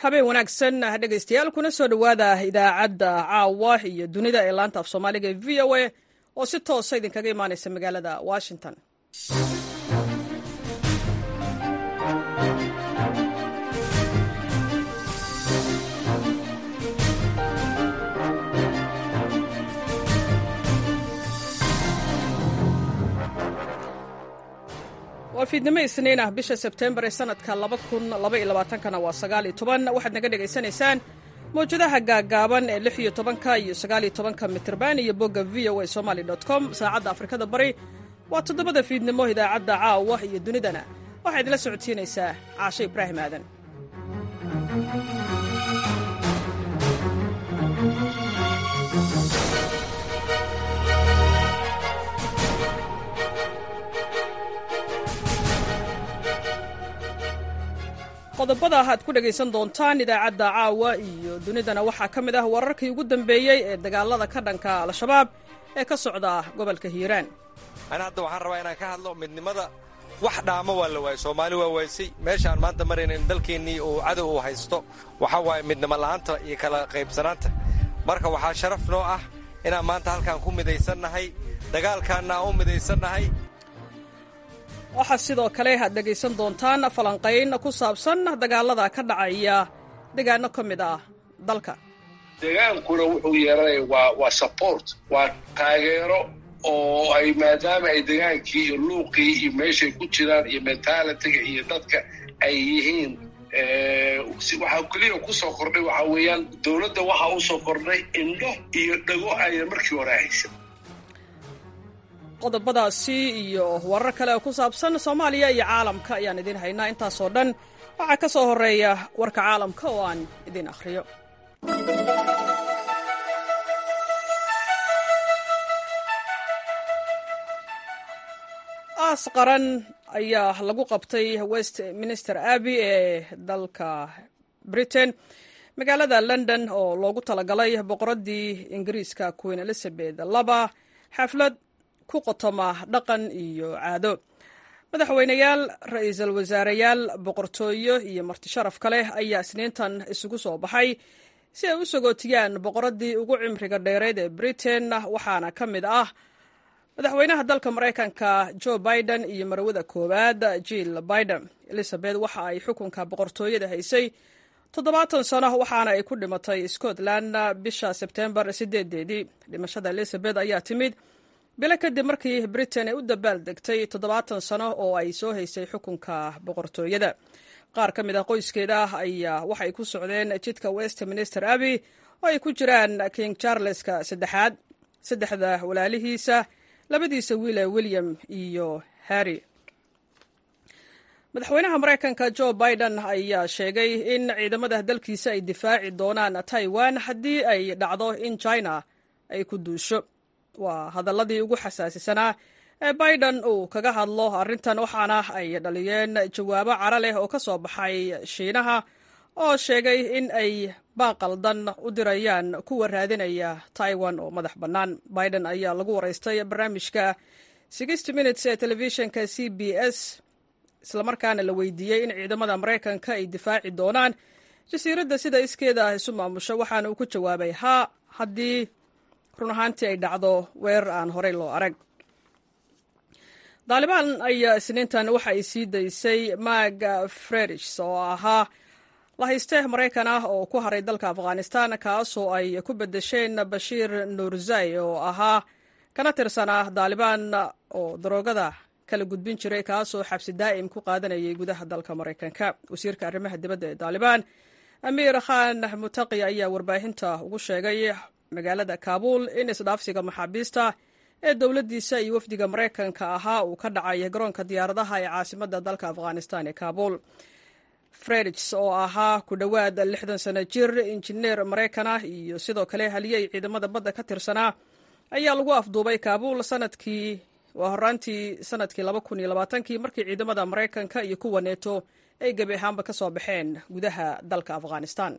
habeen wanaagsan dhegaystayaal kuna soo dhowaada idaacadda caawa iyo dunida ee laanta af soomaaliga ee v o a oo si toosa idinkaga imaanaysa magaalada washington waa fiidnimo isniin ah bisha sebtembar ee sanadka kana waa waxaad naga dhegaysanaysaan mawjadaha gaagaaban ee lix iyo tobanka iyo sagaal iyo tobanka mitrban iyo bogga v o a somaly com saacadda afrikada bari waa toddobada fiidnimo idaacadda caawa iyo dunidana waxaa idinla socodsiinaysaa caashe ibraahim aadan qodobada aad ku dhegaysan doontaan idaacadda caawa iyo dunidana waxaa ka mid ah wararkii ugu dambeeyey ee dagaalada ka dhanka al-shabaab ee ka socda gobolka hiiraan ana hadda waxaan rabaa inaan ka hadlo midnimada wax dhaamo waa la waayey soomaali waa waaysay meeshaan maanta marayna in dalkeennii uu cadow uu haysto waxaa waaye midnimo la'aanta iyo kala qaybsanaanta marka waxaa sharaf noo ah inaan maanta halkaan ku midaysannahay dagaalkaanna aan u midaysannahay waxaa sidoo kale aad dhegaysan doontaan falanqayn ku saabsan dagaalada ka dhacaya deegaano ka mid ah dalka degaankuna wuxuu yeeranaya waa waa support waa taageero oo ay maadaama ay degaankii iyo luuqii iyo meeshay ku jiraan iyo mentalitiga iyo dadka ay yihiin waxaa keliya kusoo kordhay waxaa weeyaan dowladda waxaa usoo kordhay indho iyo dhago ayna markii hore haysan qodobadaasi iyo warar kale oo ku saabsan soomaaliya iyo caalamka ayaan idiin haynaa intaasoo dhan waxaa ka soo horreeya warka caalamka oo aan idiin akhriyo aas qaran ayaa lagu qabtay west minister abbey ee dalka britain magaalada london oo loogu talagalay boqoraddii ingiriiska queen elizabeth laba xaflad ku qotoma dhaqan iyo caado madaxweyneyaal ra-iisul wasaareyaal boqortooyo iyo marti sharaf ka leh ayaa isniintan isugu soo baxay si ay u sagootiyaan boqoraddii ugu cimriga dheereed ee britain waxaana ka mid ah madaxweynaha dalka maraykanka joe biden iyo marwada koowaad jill biden elizabeth waxa ay xukunka boqortooyada haysay toddobaatan sano waxaana ay ku dhimatay scotland bisha sebtembar sideedeedii dhimashada elizabeth ayaa timid bilo kadib markii britain ay u dabaal degtay toddobaatan sano oo ay soo haysay xukunka boqortooyada qaar ka mid ah qoyskeeda ayaa waxay ku socdeen jidka westminster abbey oo ay ku jiraan king charleska saddexaad saddexda walaalihiisa labadiisa wiile william iyo harry madaxweynaha maraykanka joe biden ayaa sheegay in ciidamada dalkiisa ay difaaci doonaan taiwan haddii ay dhacdo in china ay ku duusho waa hadaladii ugu xasaasisanaa ee biden uu kaga hadlo arrintan waxaana ay dhaliyeen jawaabo cara leh oo ka soo baxay shiinaha oo sheegay in ay baaqaldan u dirayaan kuwa raadinaya taiwan oo madax bannaan biden ayaa lagu waraystay barnaamijka sixty minutes ee telefishinka c b s islamarkaana la weydiiyey in ciidamada maraykanka ay difaaci doonaan jasiiradda sida iskeeda isu maamusho waxaana uu ku jawaabay haa haddii run ahaantii ay dhacdo weerar aan horey loo arag daalibaan ayaa isniintan waxa ay sii daysay mag fredish oo ahaa lahayste maraykan ah oo ku haray dalka afghanistan kaasoo ay ku bedesheen bashiir nuurzai oo ahaa kana tirsanaa daalibaan oo daroogada kala gudbin jiray kaasoo xabsi daa'im ku qaadanayay gudaha dalka maraykanka wasiirka arrimaha dibadda ee daalibaan amiir khan mutaqi ayaa warbaahinta ugu sheegay magaalada kaabul in isdhaafsiga maxaabiista ee dowladdiisa iyo wafdiga maraykanka ahaa uu ka dhacay garoonka diyaaradaha ee caasimadda dalka afghanistan ee kaabul fredigs oo ahaa ku dhowaad lixdan sano jir injineer maraykan ah iyo sidoo kale haliyey ciidamada badda ka tirsanaa ayaa lagu afduubay kaabul sanadkii waa horaantii sanadkii laba kun iyo labaatankii markii ciidamada maraykanka iyo kuwa neeto ay gebi ahaanba ka soo baxeen gudaha dalka afghanistan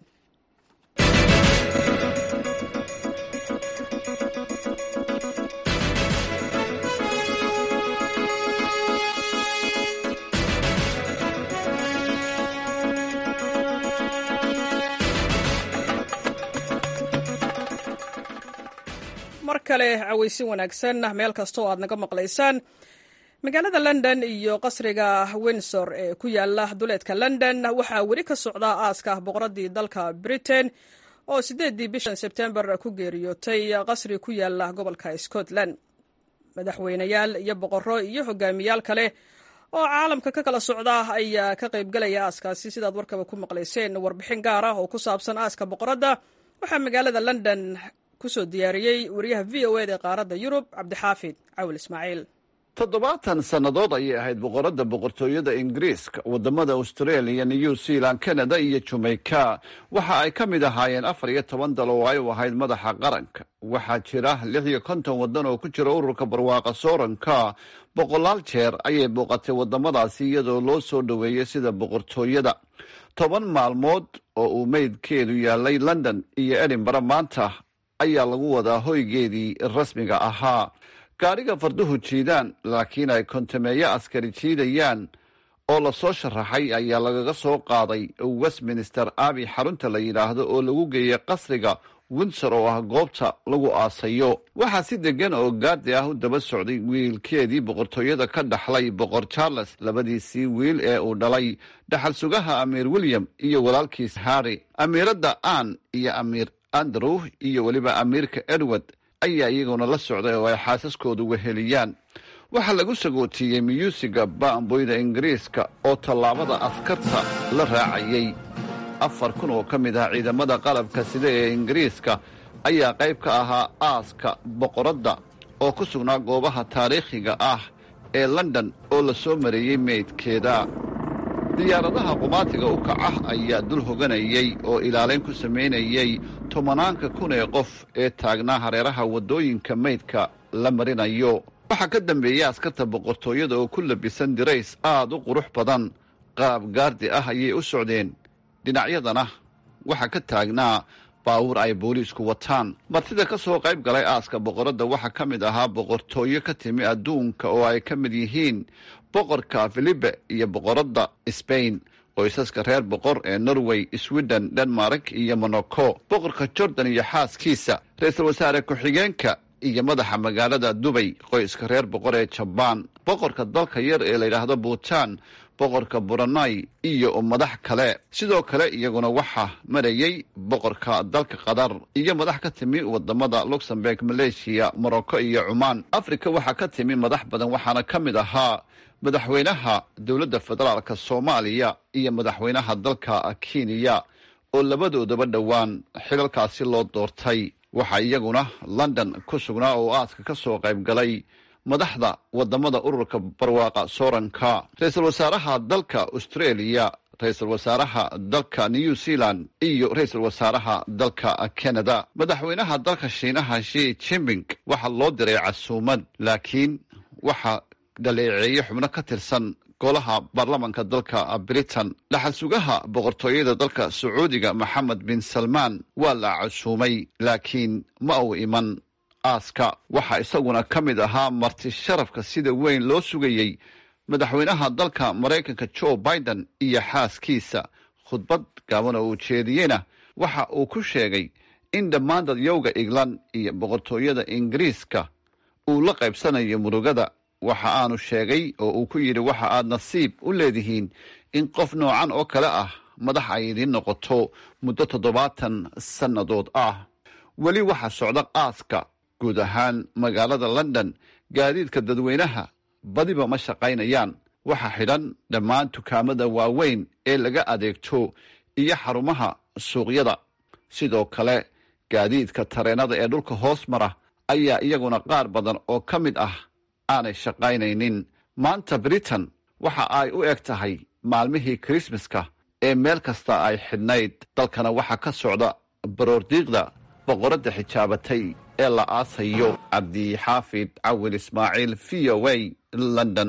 mar kale cawaysin wanaagsan meel kasta oo aad naga maqlaysaan magaalada london iyo qasriga windsor ee ku yaala duleedka london waxaa weli ka socda aaska boqoradii dalka britain oo sideedii bishan sebtembar ku geeriyootay qasri ku yaala gobolka scotland madaxweyneyaal iyo boqorro iyo hogaamiyaal kale oo caalamka ka kala socda ayaa ka qaybgalaya aaskaasi sidaad warkaba ku maqlayseen warbixin gaar ah oo ku saabsan aaska boqoradda waxaa magaalada london kusoo diyaariyey wariyaha v o eda ee qaaradda yurub cabdixaafid cawil ismaaciil toddobaatan sannadood ayay ahayd boqoradda boqortooyada ingiriiska waddamada australia new zealand canada iyo jamaica waxa ay ka mid ahaayeen afar iyo toban dal oo ay u ahayd madaxa qaranka waxaa jira lix iyo konton waddan oo ku jira ururka barwaaqa sooranka boqolaal jeer ayay booqatay waddamadaasi iyadoo loo soo dhoweeyey sida boqortooyada toban maalmood oo uu meydkeedu yaalay london iyo edinbara maanta ayaa lagu wadaa hoygeedii rasmiga ahaa gaadhiga farduhu jiidaan laakiin ay kontameeyo askari jiidayaan oo lasoo sharaxay ayaa lagaga soo qaaday westminster abi xarunta la yidhaahdo oo lagu geeyey qasriga windsor oo ah goobta lagu aasayo waxaa si degan oo gaardi ah u daba socday wiilkeedii boqortooyada ka dhaxlay boqor charles labadiisii wiil ee uu dhalay dhaxal sugaha amiir william iyo walaalkiis harry amiiradda ann iyo amiir andrew iyo weliba amiirka edward ayaa iyaguna la socday oo ay xaasaskoodu weheliyaan waxaa lagu sagootiiyey miyuusiga baamboyda ingiriiska oo tallaabada askarta la raacayey afar kun oo ka mid ah ciidamada qalabka sida ee ingiriiska ayaa qayb ka ahaa aaska boqoradda oo ku sugnaa goobaha taariikhiga ah ee london oo la soo mareeyey meydkeeda diyaaradaha qumaatiga u kacah ayaa dul hoganayey oo ilaalayn ku samaynayey tobanaanka kun ee qof ee taagnaa hareeraha waddooyinka meydka la marinayo waxaa ka dambeeyey askarta boqortooyada oo ku labisan dirays aad u qurux badan qaab gaardi ah ayay u socdeen dhinacyadana waxaa ka taagnaa baawur ay booliisku wataan martida ka soo qayb galay aaska boqoradda waxaa ka mid ahaa boqortooyo ka timi adduunka oo ay ka mid yihiin boqorka filibe iyo boqoradda sbain qoysaska reer boqor ee norway sweden denmark iyo monaco boqorka jordan iyo xaaskiisa ra-iisul wasaare ku-xigeenka iyo madaxa magaalada dubay qoyska reer boqor ee jabaan boqorka dalka yar ee layidhaahdo buutan boqorka buranai iyo madax kale sidoo kale iyaguna waxaa marayey boqorka dalka qatar iyo madax ka timi wadamada luxemburg maleeshiya morocco iyo cumaan africa waxaa ka timi madax badan waxaana ka mid ahaa madaxweynaha dowladda federaalka soomaaliya iyo madaxweynaha dalka kenya oo labadoodaba dhowaan xilalkaasi loo doortay waxaa iyaguna london ku sugnaa oo aaska ka soo qayb galay madaxda wadamada ururka barwaaqa sooranka ra-iisul wasaaraha dalka australia ra-iisul wasaaraha dalka new zealand iyo ra-iisul wasaaraha dalka canada madaxweynaha dalka shiinaha shi jimping waxaa loo diray casuumad laakiin waxaa dhaleeceeye xubno ka tirsan golaha baarlamanka dalka britain dhaxal sugaha boqortooyada dalka sacuudiga maxamed bin salmaan waa la casuumay laakiin ma uu iman aaska waxaa isaguna ka mid ahaa marti sharafka sida weyn loo sugayey madaxweynaha dalka maraykanka joe biden iyo xaaskiisa khudbad gaaban oo uu jeediyeyna waxa uu ku sheegay in dhammaan dadyowga england iyo boqortooyada ingiriiska uu la qaybsanayo murugada waxa aanu sheegay oo uu ku yidhi waxa aad nasiib u leedihiin in qof noocan oo kale ah madax ay idiin noqoto muddo toddobaatan sannadood ah weli waxaa socda aaska guud ahaan magaalada london gaadiidka dadweynaha badiba ma shaqaynayaan waxaa xidhan dhammaan dukaamada waaweyn ee laga adeegto iyo xarumaha suuqyada sidoo kale gaadiidka tareennada ee dhulka hoos mara ayaa iyaguna qaar badan oo ka mid ah aanay shaqaynaynin maanta britain waxa ay u eg tahay maalmihii krismaska ee meel kasta ay xidhnayd dalkana waxaa ka socda baroordiiqda boqoradda xijaabatay ee la aasayo cabdixaafid cawil ismaaciil v o a london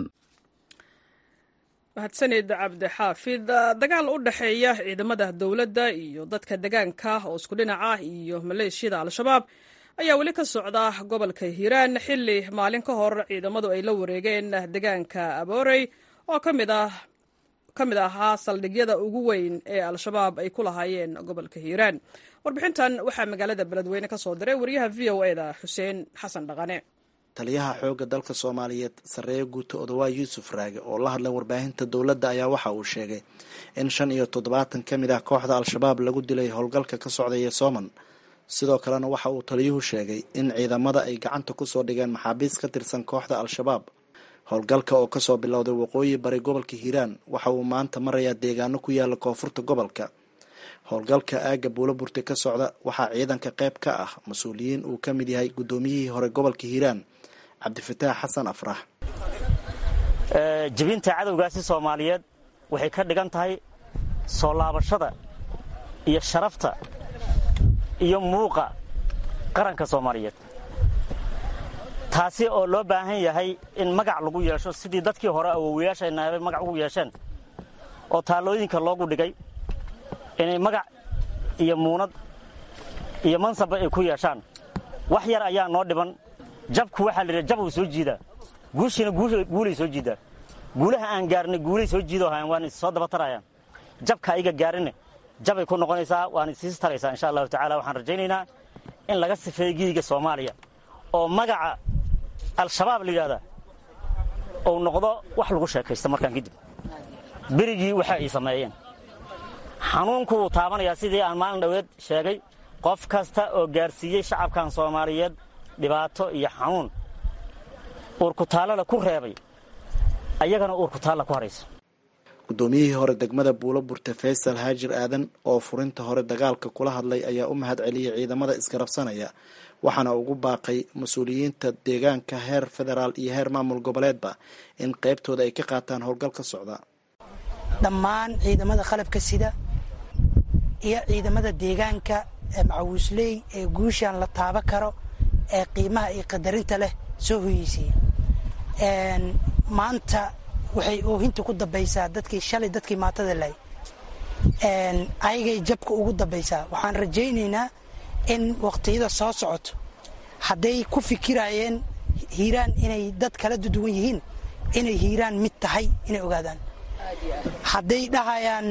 mahadsanid cabdixaafid dagaal u dhexeeya ciidamada dowladda iyo dadka degaanka oo isku dhinac ah iyo maleeshiyada al-shabaab ayaa weli ka socda gobolka hiiraan xilli maalin ka hor ciidamadu ay la wareegeen degaanka aboorey oo ka mid ah ka mid ahaa saldhigyada ugu weyn ee al-shabaab ay ku lahaayeen gobolka hiiraan warbixintan waxaa magaalada beledweyne ka soo diray wariyaha v o e da xuseen xasan dhaqane taliyaha xoogga dalka soomaaliyeed sarreeye guuto odawaa yuusuf raage oo la hadlay warbaahinta dowladda ayaa waxa uu sheegay in shan iyo toddobaatan ka mid ah kooxda al-shabaab lagu dilay howlgalka ka socdaya sooman sidoo kalena waxa uu taliyuhu sheegay in ciidamada ay gacanta kusoo dhigeen maxaabiis ka tirsan kooxda al-shabaab howlgalka oo kasoo bilowday waqooyi bari gobolka hiiraan waxa uu maanta marayaa deegaano ku yaala koonfurta gobolka howlgalka aagga buulo burte ka socda waxaa ciidanka qayb ka ah mas-uuliyiin uu ka mid yahay guddoomiyihii hore gobolka hiiraan cabdifataax xasan afrax jebinta cadowgaasi soomaaliyeed waxay ka dhigan tahay soo laabashada iyo sharafta iyo muuqa qaranka soomaaliyeed taasi oo loo baahan yahay in magac lagu yeesho sidii dadkii hore awowayaashaynaabay magac ugu yeesheen oo taallooyinka loogu dhigay inay magac iyo muunad iyo mansabba ay ku yeeshaan wax yar ayaa noo dhiban jabku waxaa layidhaha jab uu soo jiidaa guushiina guulay soo jiidaa guulaha aan gaarnay guulay soo jiidoo hayan waan is soo daba tarayaan jabka ayaga gaarinne jabay ku noqonaysaa waana isiis taraysaa insha allahu tacala waxaan rajaynaynaa in laga sifeeyo giiga soomaaliya oo magaca al-shabaab la yidhahdaa uu noqdo wax lagu sheekaysto markaan kadib berigii waxa ay sameeyeen xanuunku wuu taabanayaa sidii aan maalin dhoweed sheegay qof kasta oo gaarsiiyey shacabkan soomaaliyeed dhibaato iyo xanuun uurkutaallada ku reebay ayagana uurkutaalla ku harayso guddoomiyihii hore degmada buulo burte faysal haajir aadan oo furinta hore dagaalka kula hadlay ayaa u mahad celiyey ciidamada isgarabsanaya waxaana ugu baaqay mas-uuliyiinta deegaanka heer federaal iyo heer maamul goboleedba in qaybtooda ay ka qaataan howlgal ka socda dhammaan ciidamada qalabka sida iyo ciidamada deegaanka ee macawiisley ee guushaan la taaba karo ee qiimaha iyo qadarinta leh soo hoyeysay maanta waxay oohinta ku dambaysaa dadkii shalay dadkii maatada lahay ayagay jabka ugu dambaysaa waxaan rajaynaynaa in waqtiyada soo socoto hadday ku fikirayeen hiiraan inay dad kala duduwan yihiin inay hiiraan mid tahay inay ogaadaan hadday dhahayaan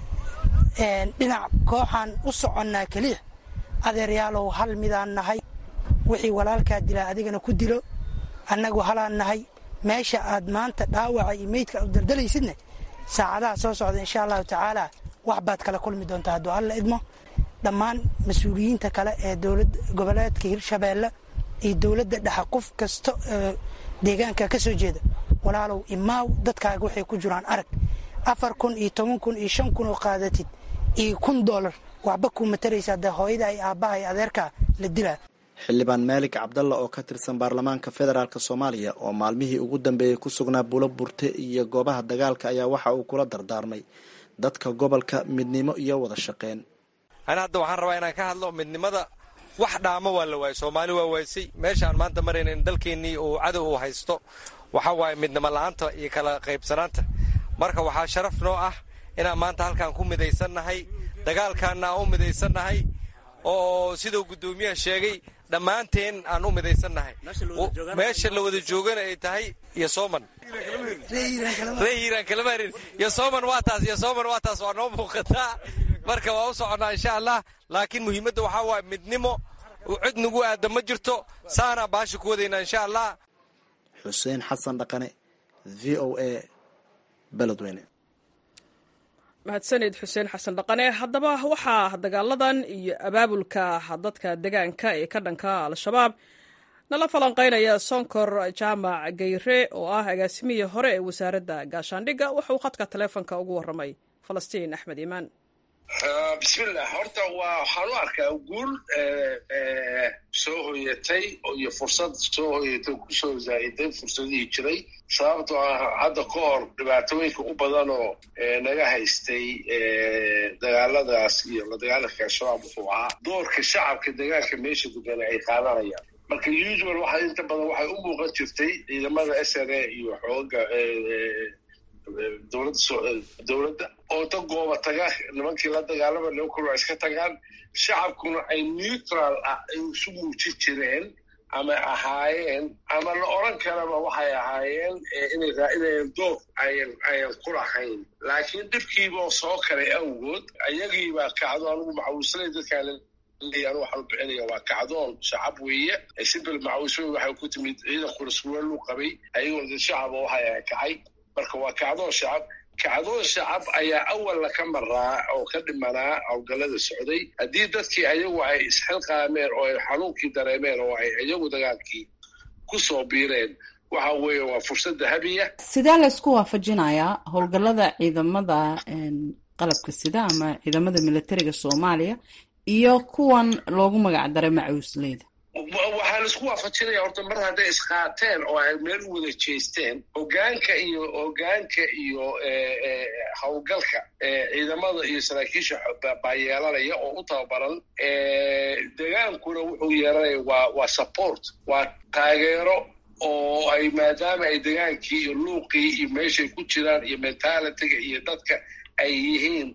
dhinac kooxaan u soconnaa keliya adeeryaalow hal midaan nahay wixii walaalkaa dilaa adigana ku dilo annagu halaan nahay meesha aad maanta dhaawaca iyo meydka u daldalaysidne saacadaha soo socda insha allahu tacaala wax baad kala kulmi doontaa hadduu alla idmo dhammaan mas-uuliyiinta kale ee dowlad goboleedka hirshabeelle iyo dowladda dhexe qof kasta oo deegaanka ka soo jeeda walaalow imaaw dadkaaga waxay ku jiraan arag afar kun iyo toban kun iyo shan kun oo qaadatid iyo kun doolar waxba kuu mataraysaa dee hooyada ay aabbaha iyo adeerkaa la dilaa xildhibaan maalig cabdalla oo ka tirsan baarlamaanka federaalk soomaaliya oo maalmihii ugu dambeeyey ku sugnaa bulo burte iyo goobaha dagaalka ayaa waxa uu kula dardaarmay dadka gobolka midnimo iyo wada shaqeyn ani hadda waxaan rabaa inaan ka hadlo midnimada wax dhaamo waa la waayey soomaali waa waaysay meeshaan maanta marayna in dalkeennii uu cadow uu haysto waxa waaye midnimo la-aanta iyo kala qaybsanaanta marka waxaa sharaf noo ah inaan maanta halkaan ku midaysannahay dagaalkaanna aan u midaysannahay oo siduu guddoomiyaha sheegay dhammaanteen aan u midaysannahay meesha la wada joogana ay tahay iyo sooman ree hiiraan kalamarin iyo sooman waa taas iyo sooman waa taas waa noo muuqataa marka waa u soconnaa insha allah laakiin muhiimadda waxaa waaye midnimo cid nagu aada ma jirto saanaa baasha ku wadaynaa insha allah xuseen xasan dhaqane v o a beledweyne mahadsanid xuseen xasan dhaqane haddaba waxaa dagaaladan iyo abaabulka dadka degaanka ee ka dhanka al-shabaab nala falanqaynaya sonkor jaamac gayre oo ah agaasimihii hore ee wasaaradda gaashaandhigga wuxuu khadka taleefonka ugu warramay falastiin axmed iimaan bismillah horta waa waxaan u arkaa guul soo hoyatay iyo fursad soo hoyatay kusoo zaa'iday fursadihii jiray sababtoo ah hadda ka hor dhibaatooyinka u badan oo naga haystay dagaaladaas iyo la dagaalanka al-shabaab wuxuu ahaa doorka shacabka dagaalka meesha degana ay qaadanayaan marka usual waxa inta badan waxay u muuqan jirtay ciidamada s n a iyo xooga dowladda oo ta gooba taga nimankii la dagaalama nimankuna iska tagaan shacabkuna ay neutral ah ay isu muujin jireen ama ahaayeen ama la oran karaba waxay ahaayeen inay raacinayeen doog ayan ayan ku lahayn laakiin dhibkiiboo soo kalay awgood ayagiibaa kacdo anugu macawislay dadkaan anu waxaan u bixinaya waa kacdoon shacab weeye sibil macawisooy waxay ku timid ciidankuna suwaaluu qabay ayagoona dad shacaba waxay kacay marka waa kacdoon shacab kacdoon shacab ayaa awalna ka maraa oo ka dhimanaa howlgallada socday haddii dadkii ayagu ay isxilqaameen oo ay xanuunkii dareemeen oo ay iyagu dagaalkii ku soo biireen waxa weeye waa fursad dahabiya sidee la isku waafajinayaa howlgallada ciidamada qalabka sida ama ciidamada militariga soomaaliya iyo kuwan loogu magac daray macawisleyda waxaa la isku waafajinaya horta mar hadday isqaateen oo ay meel u wada jeesteen hogaanka iyo hogaanka iyo howlgalka ciidamada iyo saraakiisha baa yeelanaya oo u tababaran degaankuna wuxuu yeelanaya waa waa support waa taageero oo ay maadaama ay degaankii iyo luuqii iyo meeshay ku jiraan iyo mentalitiga iyo dadka ay yihiin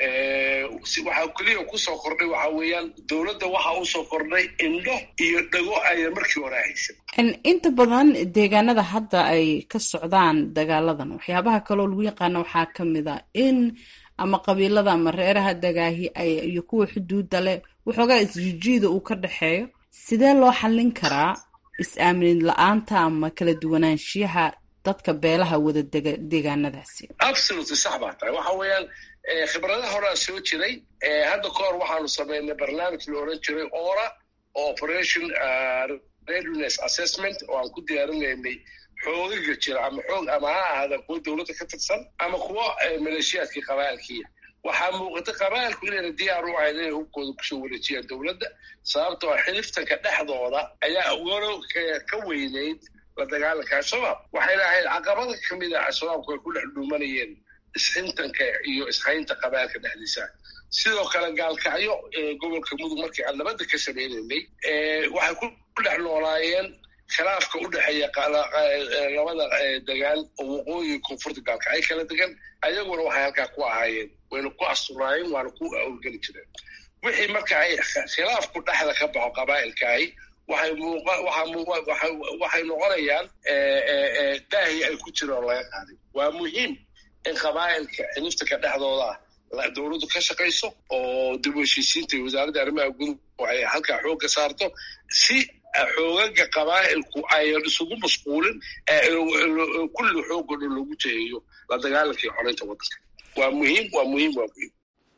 waxaa keliya kusoo kordhay waxaa weeyaan dowladda waxaa usoo kordhay indho iyo dhago ayan markii hore haysan inta badan deegaanada hadda ay ka socdaan dagaaladan waxyaabaha kaloo lagu yaqaana waxaa ka mid a in ama qabiilada ama reeraha dagaahi iyo kuwa xuduudda leh waxoogaa isjijiida uu ka dhexeeyo sidee loo xallin karaa is-aamin la-aanta ama kala duwanaanshiyaha dadka beelaha wada dega deegaanadaasi absolutely sax baa tahay waxa weeyaan khibradaha horaa soo jiray hadda ka hor waxaanu samaynay barnaamij la oran jiray ora oo operation readiness assessment oo aan ku diyaarinaynay xoogaga jira ama xoog ama ha ahaada kuwa dowladda ka tirsan ama kuwa maleeshiyaadkii qabaalkiia waxaa muuqata qabaalku inayna diyaar u ahayn inay hubkooda kusoo wareejiyaan dowladda sababtoo a xiliftanka dhexdooda ayaa walo ka weynayd la dagaalanka al-shabaab waxay lahayd caqabada ka mid a al-shabaabku ay ku dhex dhuumanayeen isxintanka iyo ishaynta qabaalka dhexdiisa sidoo kale gaalkacyo gobolka mudug markii aan nabadda ka samaynaynay waxay ku dhex noolaayeen khilaafka u dhexeeya labada degaan oo waqooyi koonfurta gaalkacyo kala degan ayaguna waxay halkaa ku ahaayeen wayna ku asturaayeen waana ku awlgeli jireen wixii marka ay khilaafku dhexda ka baxo qabaa'ilkaahi waxay noqonayaan daahi ay ku jiraan oo laga qaaday waa muhiim in qabaa'ilka xiliftanka dhexdooda dowladdu ka shaqayso oo dib u heshiisiinta iyo wasaaradda arrimaha gudub ay halkaa xoogga saarto si xoogaga qabaa'ilku ayan isugu mashquulin kulli xoogga dhan loogu jeheeyo la dagaalanka iyo xoreynta waddanka waa muhiim waa muhiim waa muhiim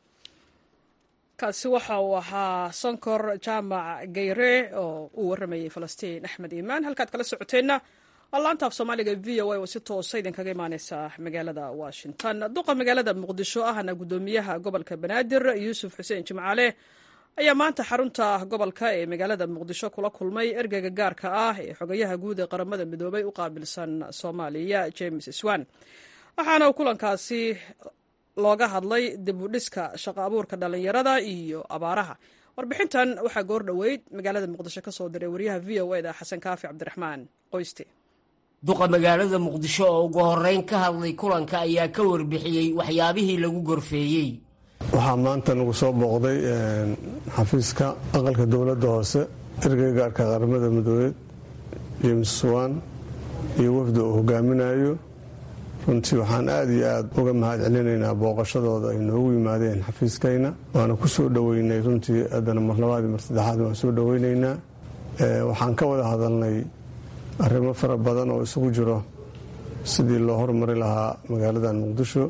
kaasi waxa uu ahaa sonkor jaamac gayre oo uu warramayay falastiin axmed iimaan halkaad kala socoteenna waa laanta af soomaaliga v o a oo si toosa idinkaga imaaneysa magaalada washington duqa magaalada muqdisho ahna guddoomiyaha gobolka banaadir yuusuf xuseen jimcaale ayaa maanta xarunta gobolka ee magaalada muqdisho kula kulmay ergeyga gaarka ah ee xogayaha guud ee qaramada midoobay u qaabilsan soomaaliya james swan waxaana kulankaasi looga hadlay dib u dhiska shaqo abuurka dhallinyarada iyo abaaraha warbixintan waxaa goor dhoweyd magaalada muqdisho ka soo diray wariyaha v o eda xasan kaafi cabdiraxmaan qoyste duqa magaalada muqdisho oo ugu horreyn ka hadlay kulanka ayaa ka warbixiyey waxyaabihii lagu gorfeeyey waxaa maanta nagu soo booqday xafiiska aqalka dowladda hoose ergeyga gaarka qaramada midoobeed james swan iyo wafda uu hogaaminayo runtii waxaan aad iyo aad uga mahad celinaynaa booqashadooda ay noogu yimaadeen xafiiskayna waana ku soo dhoweynay runtii haddana mar labaadii mar saddexaad waan soo dhoweynaynaa waxaan ka wada hadalnay arrimo fara badan oo isugu jiro sidii loo horumari lahaa magaaladan muqdisho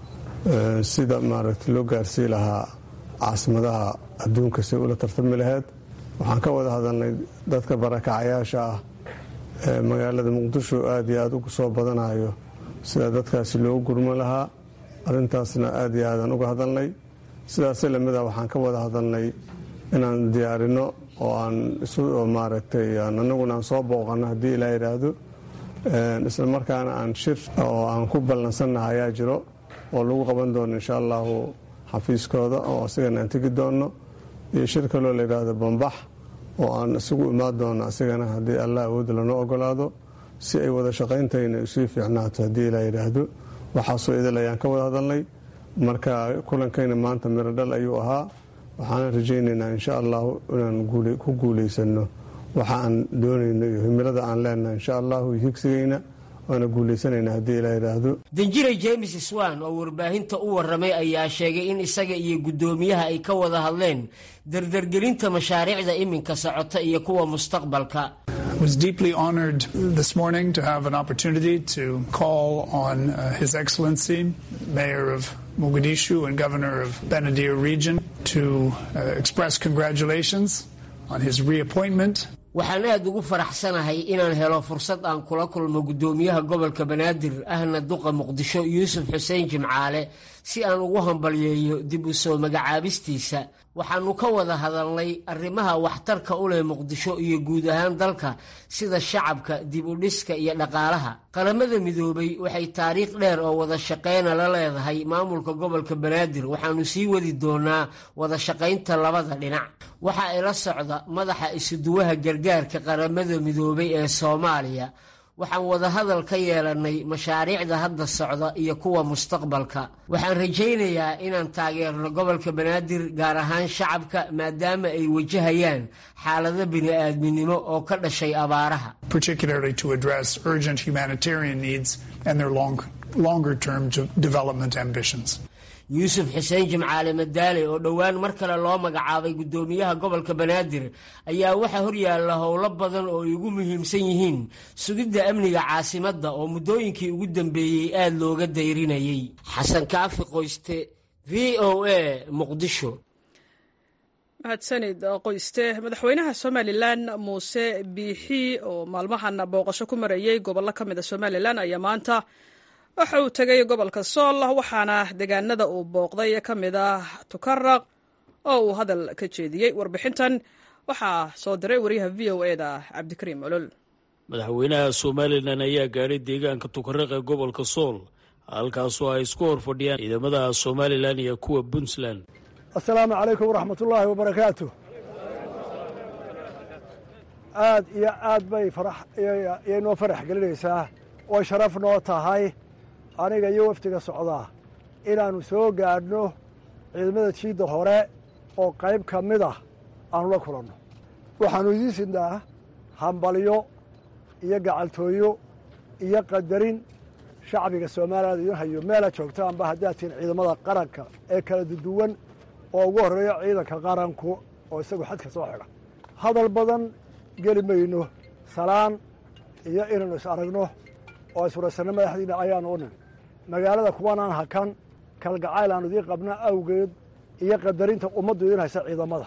sida maaragtay loo gaarsii lahaa caasimadaha adduunka si ula tartami laheyd waxaan ka wada hadalnay dadka barakacayaasha ah ee magaalada muqdisho aad iyo aad ugu soo badanayo sida dadkaasi loogu gurman lahaa arrintaasna aad iyo aadaan uga hadalnay sidaasi lamida waxaan ka wada hadalnay inaan diyaarino oo aan isu maaragtay anaguna aan soo booqano haddii ilaa yidhaahdo isla markaana aan shir oo aan ku ballansannaha ayaa jiro oo lagu qaban doono insha allahu xafiiskooda oo asigana aan tegi doono iyo shir kaloo la yidhaahdo bambax oo aan isugu imaan doono asigana haddii allah awoodda lanoo ogolaado si ay wada shaqayntayna isii fiicnaato haddii ilaa yidhaahdo waxaasoo idil ayaan ka wada hadalnay marka kulankayna maanta miro dhal ayuu ahaa waxaana rajaynaynaa insha allahu inaan ku guulaysano waxa aan doonayno iyo himilada aan leenahay insha allahu higsigayna waana guulaysanayna haddii ilaa yidhaahdo danjire james swan oo warbaahinta u warramay ayaa sheegay in isaga iyo guddoomiyaha ay ka wada hadleen dardargelinta mashaariicda iminka socota iyo kuwa mustaqbalka was deeply honored this morning to have an opportunity to call on uh, His Excellency, Mayor of Mogadishu and Governor of Benadir region, to uh, express congratulations on his reappointment. waxaan aad ugu faraxsanahay inaan helo fursad aan kula kulmo guddoomiyaha gobolka banaadir ahna duqa muqdisho yuusuf xuseen jimcaale si aan ugu hambalyeeyo dib u soo magacaabistiisa waxaannu ka wada hadalnay arrimaha waxtarka u leh muqdisho iyo guud ahaan dalka sida shacabka dib u dhiska iyo dhaqaalaha qaramada midoobay waxay taariikh dheer oo wada shaqayna la leedahay maamulka gobolka banaadir waxaannu sii wadi doonaa wada shaqaynta labada dhinac waxa ila socda madaxa isuduwaha gargaarka qaramada midoobay ee soomaaliya waxaan wadahadal ka yeelannay mashaariicda hadda socda iyo kuwa mustaqbalka waxaan rajaynayaa inaan taageerno gobolka banaadir gaar ahaan shacabka maadaama ay wajahayaan xaalado bini'aadminimo oo ka dhashay abaaraha particularly to address urgent humanitarian needs and their long, longer term development ambitions. yuusuf xuseen jimcaale madaale oo dhowaan mar kale loo magacaabay guddoomiyaha gobolka banaadir ayaa waxaa horyaalla howlo badan oo ay ugu muhiimsan yihiin sugidda amniga caasimadda oo muddooyinkii ugu dambeeyey aada looga dayrinayay xasan kaafi qoyste v o a muqdisho mahadsanid qoyste madaxweynaha somalilan muuse biixi oo maalmahan booqasho ku marayey gobollo ka mida somalilan ayaa maanta waxa uu tegay gobolka sool waxaana deegaanada uu booqday ka mid ah tukaraq oo uu hadal ka jeediyey warbixintan waxaa soo diray wariyaha v o e da cabdikariim olol madaxweynaha somalilan ayaa gaadhay deegaanka tukaraq ee gobolka sool halkaasoo ay isku hor fadhiyaan ciidamada somalilan iyo kuwa puntland assalaamu calaykum waraxmatullaahi wabarakaatu aad iyo aad bay faraxiyay noo farax gelinaysaa oo sharaf noo tahay aniga iyo wafdiga socdaa inaannu soo gaadhno ciidamada jiidda hore oo qayb ka mid ah aanu la kulanno waxaannu idiin sidnaa hambalyo iyo gacaltooyo iyo qadarin shacbiga soomaaliyaad idiin hayo meelaad joogtaanba haddaad tihiin ciidamada qaranka ee kala duduwan oo ugu horreeyo ciidanka qaranku oo isagu xadka soo xidha hadal badan geli mayno salaan iyo inaynu is aragno oo iswaraysanno madaxdiinna ayaanu u nimi magaalada kuwanaan hakan kalgacayl aanu idiin qabna awgeed iyo qadarinta ummaddu idiin haysa ciidamada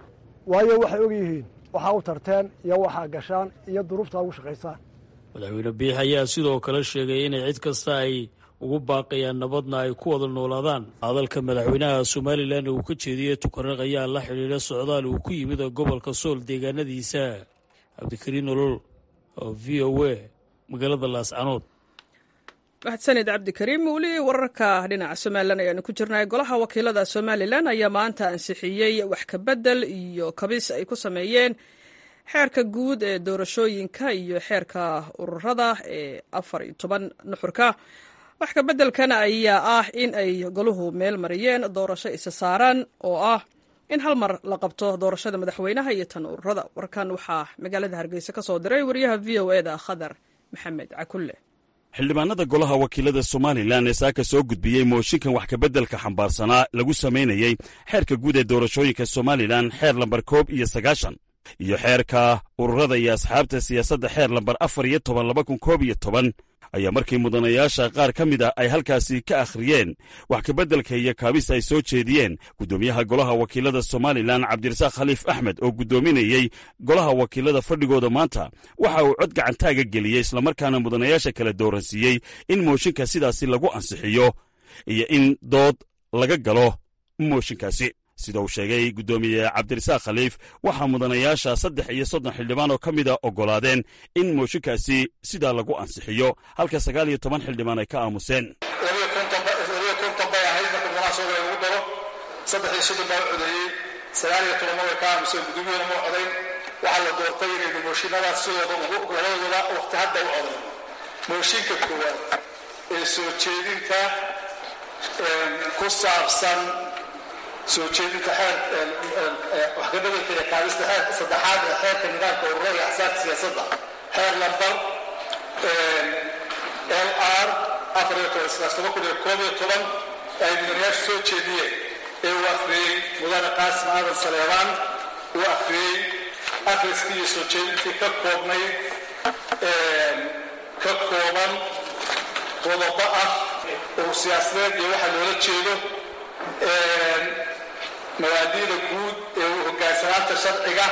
waayo waxay og yihiin waxaa u tarteen iyo waxaa gashaan iyo duruuftaa ugu shaqaysaan madaxweyne biix ayaa sidoo kale sheegay inay cid kasta ay ugu baaqayaan nabadna ay ku wada noolaadaan hadalka madaxweynaha somalilan uu ka jeediyey tukaraq ayaa la xidhiidha socdaal uu ku yimid gobolka sool deegaanadiisa cabdikariin olol oo v o a magaalada laascanood mahadsanid cabdikariim weli wararka dhinaca somalilan ayaanu ku jirnay golaha wakiilada somalilan ayaa maanta ansixiyey wax kabedel iyo kabis ay ku sameeyeen xeerka guud ee doorashooyinka iyo xeerka ururada ee afar iyo toban nuxurka wax kabeddelkan ayaa ah in ay goluhu meel mariyeen doorasho isa saaran oo ah in hal mar la qabto doorashada madaxweynaha iyo tan ururada warkan waxaa magaalada hargeysa ka soo diray wariyaha v o e da khadar maxamed cakulle xildhibaanada golaha wakiilada somalilan ee saaka soo gudbiyey mooshinkan wax kabeddelka xambaarsanaa lagu samaynayey xeerka guud ee doorashooyinka somalilan xeer lambar koob iyo sagaashan iyo xeerka ururada iyo asxaabta siyaasadda xeer lambar afar iyo toban laba kun koob iyo toban ayaa markii mudanayaasha qaar ka mid ah ay halkaasi ka akhriyeen wax kabeddelka iyo kaabis ay soo jeediyeen guddoomiyaha golaha wakiilada somalilan cabdirasaaq khaliif axmed oo guddoominayey golaha wakiilada fadhigooda maanta waxa uu cod gacantaaga geliyey islamarkaana mudanayaasha kala dooransiiyey in mooshinka sidaasi lagu ansixiyo iyo in dood laga galo mooshinkaasi sida uu sheegay guddoomiye cabdirasaaq khaliif waxaa mudanayaasha saddex iyo soddon xildhibaan oo ka mida oggolaadeen in mooshinkaasi sidaa lagu ansixiyo halka sagaal iyo toban xildhibaan ay ka aamuseen labiyo konton bay ahayd marka munaasabada lagu daro saddex iyo soddon baa u codeeyey sagaal iyo tobanna way ka aamuseen guddoomiyana ma codayn waxaa la doortay inaynu mooshinadaas sidooda labadooda waqti hadda u codayn mooshinka koowaad ee soo jeedinta ku saabsan soo jeedinta xeer wax ka bedelka iyo kaabista xeerka saddexaad ee xeerka nidaamka ururada iyo axsaabta siyaasadda xeer lambar l r afar iyo toban sidaas toban kun iyo koob iyo toban ay mudanayaashu soo jeediyeen ee uu akhriyey mudane qaasim aadan saleebaan uu akhriyey akhriskii iyo soo jeedintii ka koobnayd ka kooban qodobo ah oo siyaasadeed iyo waxa loola jeedo mabaadi'da guud ee uu hogaansanaanta sharciga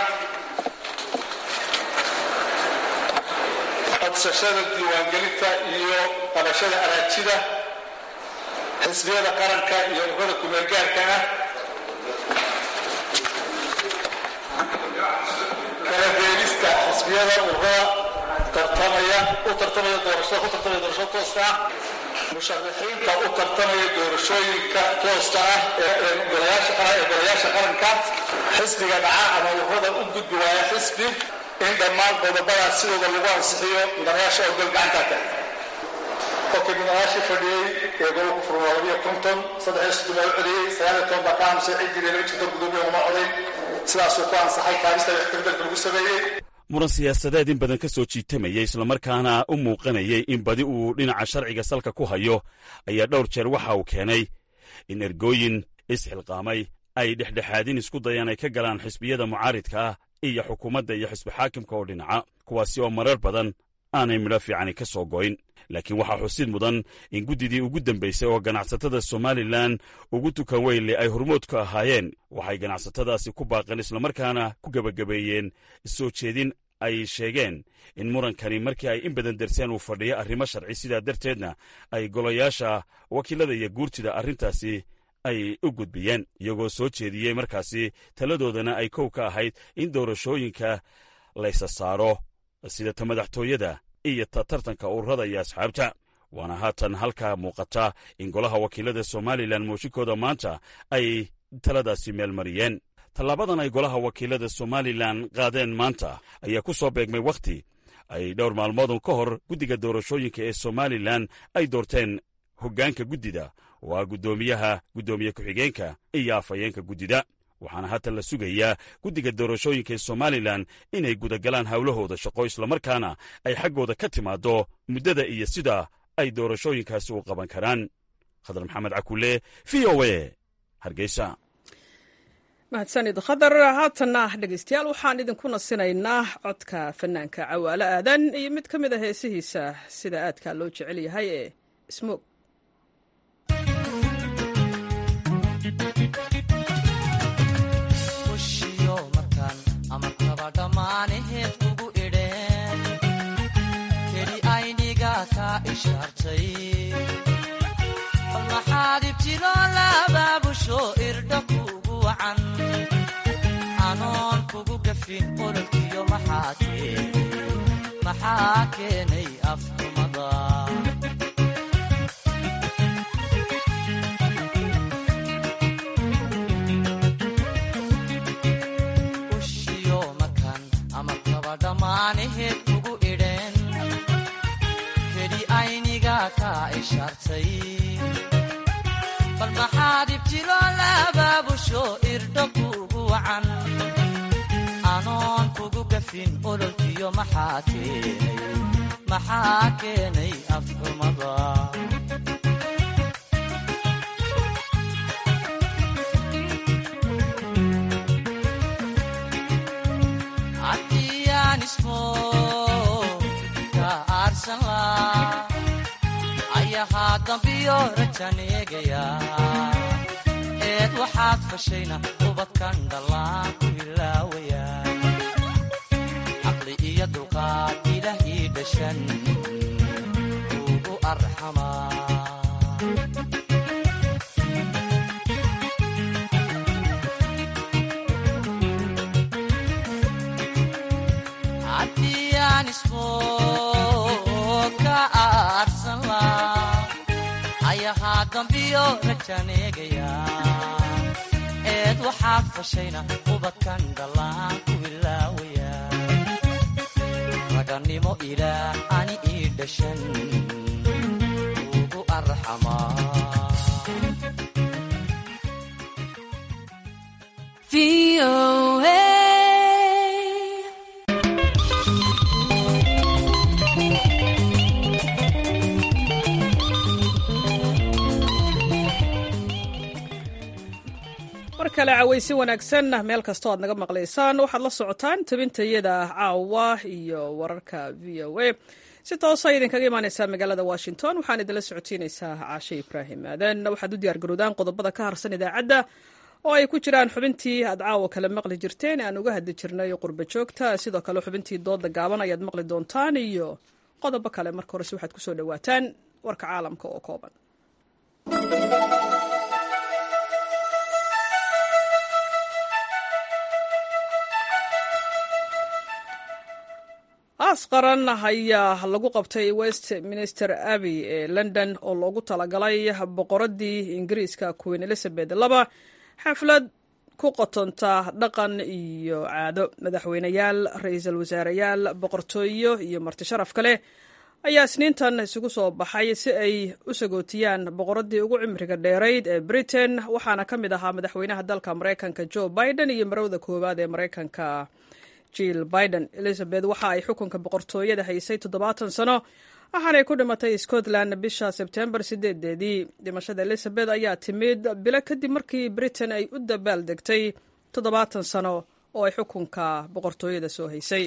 codsashada diiwaangelinta iyo qabashada araajida xisbiyada qaranka iyo ururada kumeelgaarka ah kala beelista xisbiyada ururada tartamaya u tartamaya doorashada ku tartamaya doorashada tooska ah musharaxiinta u tartamaya doorashooyinka tooska ah ee golayaasha qaran ee golayaasha qaranka xisbiga dhaca ama ururada u gudbi waaya xisbi in dhammaan qodobadaas sidooda lagu ansixiyo mudanayaasha oo gol gacantaa tahay qofkii mudanayaashii fadhiyey ee golo ku furma labiyo konton saddex iyo soddon baa u celiyey sagaal iyo toban baa ka aamusay ciddiina lama jirto gudoomiya uma codayn sidaasuu ku ansaxay kaabista waxkabedelka lagu sameeyey muran siyaasadeed in badan ka soo jiitamayay islamarkaana u muuqanayay in badi uu dhinaca sharciga salka ku hayo ayaa dhowr jeer waxa uu keenay in ergooyin isxilqaamay ay dhexdhexaadin isku dayaan ay ka galaan xisbiyada mucaaridka ah iyo xukuumadda iyo xisbi xaakimka oo dhinaca kuwaasi oo marar badan aanay midho fiicani ka soo goyn laakiin waxaa xusid mudan in guddidii ugu dambaysay oo ganacsatada somalilan ugu tukan weynle ay hormood ka ahaayeen waxay ganacsatadaasi ku baaqeen islamarkaana ku gebagabeeyeen soo jeedin ay sheegeen in murankani markii ay in badan darseen uu fadhiyo arrimo sharci sidaa darteedna ay golayaasha wakiilada iyo guurtida arrintaasi ay u gudbiyeen iyagoo soo jeediyey markaasi taladoodana ay kow ka ahayd in doorashooyinka laysa saaro sida ta madaxtooyada iyo ta tartanka ururada iyo asxaabta waana haatan halkaa muuqata in golaha wakiilada somalilan mooshinkooda maanta ay taladaasi meel mariyeen tallaabadan ay golaha wakiilada somalilan qaadeen maanta ayaa ku soo beegmay wakhti ay dhowr maalmoodun ka hor guddiga doorashooyinka ee somalilan ay doorteen hoggaanka guddida oo ah guddoomiyaha guddoomiye ku-xigeenka iyo afhayeenka guddida waxaana haatan la sugayaa guddiga doorashooyinka ee somalilan inay gudagalaan howlahooda shaqo islamarkaana ay xaggooda ka timaaddo muddada iyo sida ay doorashooyinkaasi u qaban karaan khadar maxamed cakulle v o a hargeysa mahadsanid khadar haatanna dhegeystayaal waxaan idinku nasinaynaa codka fanaanka cawaalo aadan iyo mid ka mid a heesihiisa sida aadka loo jecel yahay ee smoog dhammaanaheed kugu idheen keli ayniga kaa ishaartay bal maxaad ibtiloo laabaabusho irdha kuugu wacan anoon kugu gafin ololkiyo maxaa keenay afkumada dhammaanaheed kugu idheen keli ayniga kaa ishaartay bal maxaad ibtiloo laabaabusho irdho kuugu wacan anoon kugu gafin ololkiyo maxaa keenay afxumada ayahaa dambiyo rajaneegaya eed waxaad fashayna ubadkan dhallaan ku ilaawaya caqli iyo dulqaad ilaah ii dhashan ugu arxamaa ayahaa dambiyo rajaneegaya eed waxaad fashayna ubadkan dhallaan ku ilaawaya ragannimo ilaah ani ii dhashan ugu arxamaa mar kale cawaysi wanaagsan meel kastoo aad naga maqlaysaan waxaad la socotaan tabintayada caawa iyo wararka v o a si toosa idinkaga imaaneysaa magaalada washington waxaan idinla socotiineysaa caashe ibraahim aadan waxaad u diyaargarowdaan qodobada ka harsan idaacadda oo ay ku jiraan xubintii aad caawa kale maqli jirteen aan uga hadli jirnay qurba joogta sidoo kale xubintii dooda gaaban ayaad maqli doontaan iyo qodobo kale marka horese waxaad kusoo dhawaataan warka caalamka oo kooban aas qaran ayaa lagu qabtay westminster abbey ee london oo loogu talagalay boqoradii ingiriiska queen elizabeth laba xaflad ku qotonta dhaqan iyo caado madaxweyneyaal ra-iisul wasaareyaal boqortooyo iyo marti sharaf kale ayaa isniintan isugu soo baxay si ay u sagootiyaan boqoradii ugu cimriga dheerayd ee britain waxaana ka mid ahaa madaxweynaha dalka maraykanka joe biden iyo marowda koowaad ee maraykanka jill biden elizabeth waxa ay xukunka boqortooyada haysay toddobaatan sano waxaanay ku dhimatay scotland bisha sebtembar sideedeedii dhimashada elizabeth ayaa timid bilo kadib markii britain ay u dabaal degtay toddobaatan sano oo ay xukunka boqortooyada soo haysay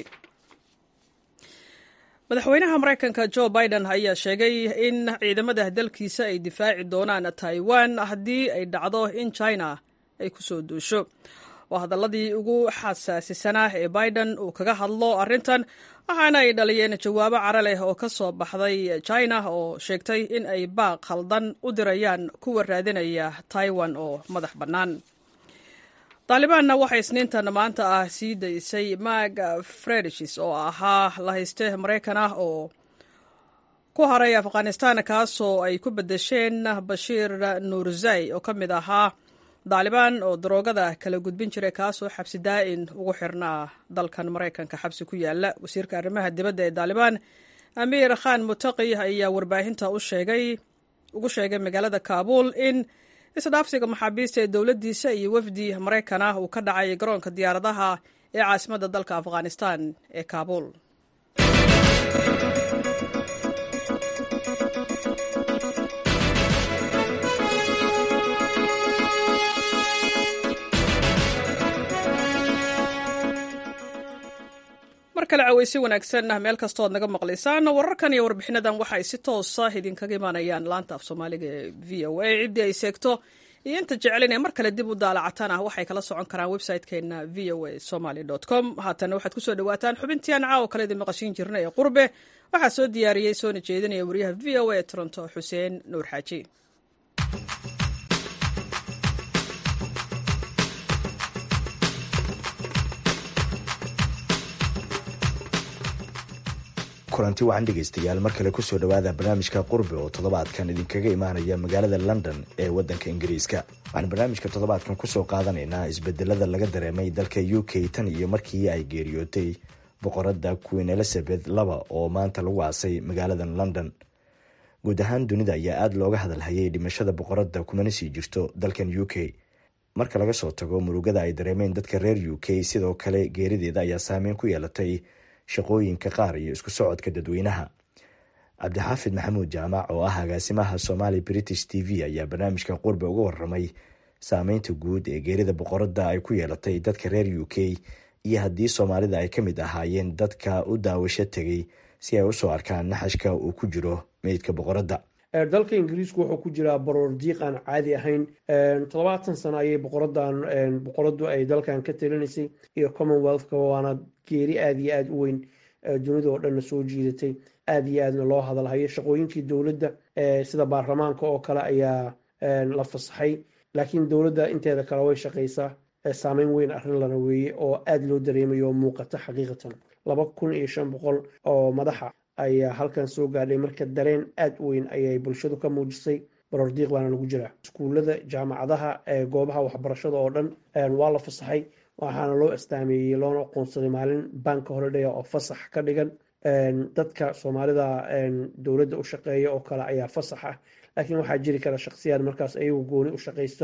madaxweynaha maraykanka joe biden ayaa sheegay in ciidamada dalkiisa ay difaaci doonaan taiwan haddii ay dhacdo in china ay kusoo duusho waa hadaladii ugu xasaasisanaa ee biden uu kaga hadlo arrintan waxaana ay dhaliyeen jawaabo cara leh oo ka soo baxday china oo sheegtay in ay baaq khaldan u dirayaan kuwa raadinaya taiwan oo madax bannaan taalibaanna waxay isniintan maanta ah sii daysay mag fredishis oo ahaa la hayste maraykan ah oo ku haray afghanistan kaasoo ay ku bedesheen bashiir nuurzai oo ka mid ahaa daalibaan oo daroogada kala gudbin jiray kaasoo xabsi daa'in ugu xirnaa dalkan maraykanka xabsi ku yaala wasiirka arrimaha dibadda ee daalibaan amiir khan mutaqi ayaa warbaahinta u sheegay ugu sheegay magaalada kaabuul in isdhaafsiga maxaabiista ee dowladdiisa iyo wafdi maraykan ah uu ka dhacay garoonka diyaaradaha ee caasimadda dalka afghanistan ee kaabuul mar kale caweysi wanaagsan meel kastoo aad naga maqlaysaan wararkan iyo warbixinadan waxa ay si toosa idinkaga imaanayaan laanta af soomaaliga ee v o a ciddii ay seegto iyo inta jecelin ee mar kale dib u daalacataan ah waxay kala socon karaan website-keena v o a somaly com haatana waxaad kusoo dhawaataan xubintii aan caawa kale idin maqashiin jirna ee qurbe waxaa soo diyaariyey soona jeedinaya wariyaha v o a toronto xuseen nuur xaaji kulanti wacan dhegaystayaal mar kale kusoo dhowaada barnaamijka qurbe oo toddobaadkan idinkaga imaanaya magaalada london ee waddanka ingiriiska waxaan barnaamijka toddobaadkan kusoo qaadanaynaa isbedelada laga dareemay dalka u k tan iyo markii ay geeriyootay boqoradda queen elizabeth laba oo maanta lagu aasay magaaladan london guud ahaan dunida ayaa aada looga hadalhayay dhimashada boqoradda kumana sii jirto dalkan u k marka laga soo tago murugada ay dareemeen dadka reer u k sidoo kale geerideeda ayaa saameyn ku yeelatay shaqooyinka qaar iyo isku socodka dadweynaha cabdixaafid maxamuud jaamac oo ah agaasimaha somali british t v ayaa barnaamijka qurbe uga waramay saameynta guud ee geerida boqoradda ay ku yeelatay dadka reer u k iyo haddii soomaalida ay ka mid ahaayeen dadka u daawasho tegay si ay usoo arkaan naxashka uu ku jiro meydka boqoradda dalka ingiriisku wuxuu ku jiraa baroor diiq aan caadi ahayn toddobaatan sano ayay boqoradan boqoradu ay dalkan ka talinaysay iyo commonwealthka waana geeri aada iyo aada u weyn dunida oo dhanna soo jiidatay aada iyo aadna loo hadalhayo shaqooyinkii dowladda sida baarlamaanka oo kale ayaa la fasaxay laakiin dowladda inteeda kale way shaqaysaa saameyn weyn arrin lana weeye oo aada loo dareemayo oo muuqata xaqiiqatan laba kun iyo shan boqol oo madaxa ayaa halkan soo gaadhay marka dareen aada u weyn ayay bulshadu ka muujisay baroordiiq baana lagu jiraa iskuullada jaamacadaha goobaha waxbarashada oo dhan waa la fasaxay waxaana loo astaameeyey loona aqoonsaday maalin banka holiday oo fasax ka dhigan dadka soomaalida dowladda u shaqeeya oo kale ayaa fasax ah laakiin waxaa jiri kara shaksiyaad markaas ayagu gooni u shaqaysta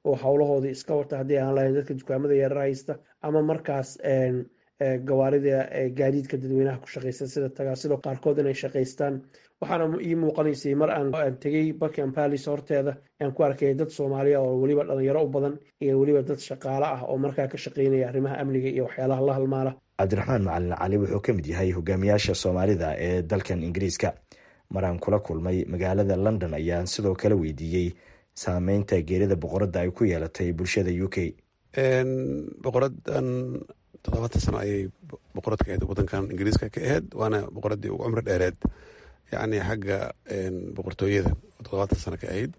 oo howlahoodii iska wata haddii aan lahayn dadka dukaamada yarar haysta ama markaas gawaarida gaadiidka dadweynaha ku shaqeysta sida tagaasida qaarkood inay shaqaystaan waxaana ii muuqanaysay mar aan tegey buckingham palace horteeda aan ku arkay dad soomaaliya oo weliba dhalinyaro u badan iyo weliba dad shaqaale ah oo markaa ka shaqeynaya arrimaha amniga iyo waxyaalaha la halmaala cabdiraxmaan macalin cali wuxuu ka mid yahay hogaamiyaasha soomaalida ee dalkan ingiriiska maraan kula kulmay magaalada london ayaan sidoo kale weydiiyey saameynta geerida boqoradda ay ku yeelatay bulshada u k boqoradan toddobaatan sano ayay boqorad ka ahayd wadankan ingiriiska ka ahayd waana boqoradii ugu cumri dheereed yacni xagga boqortooyada oo toddobaatan sano ka ahayd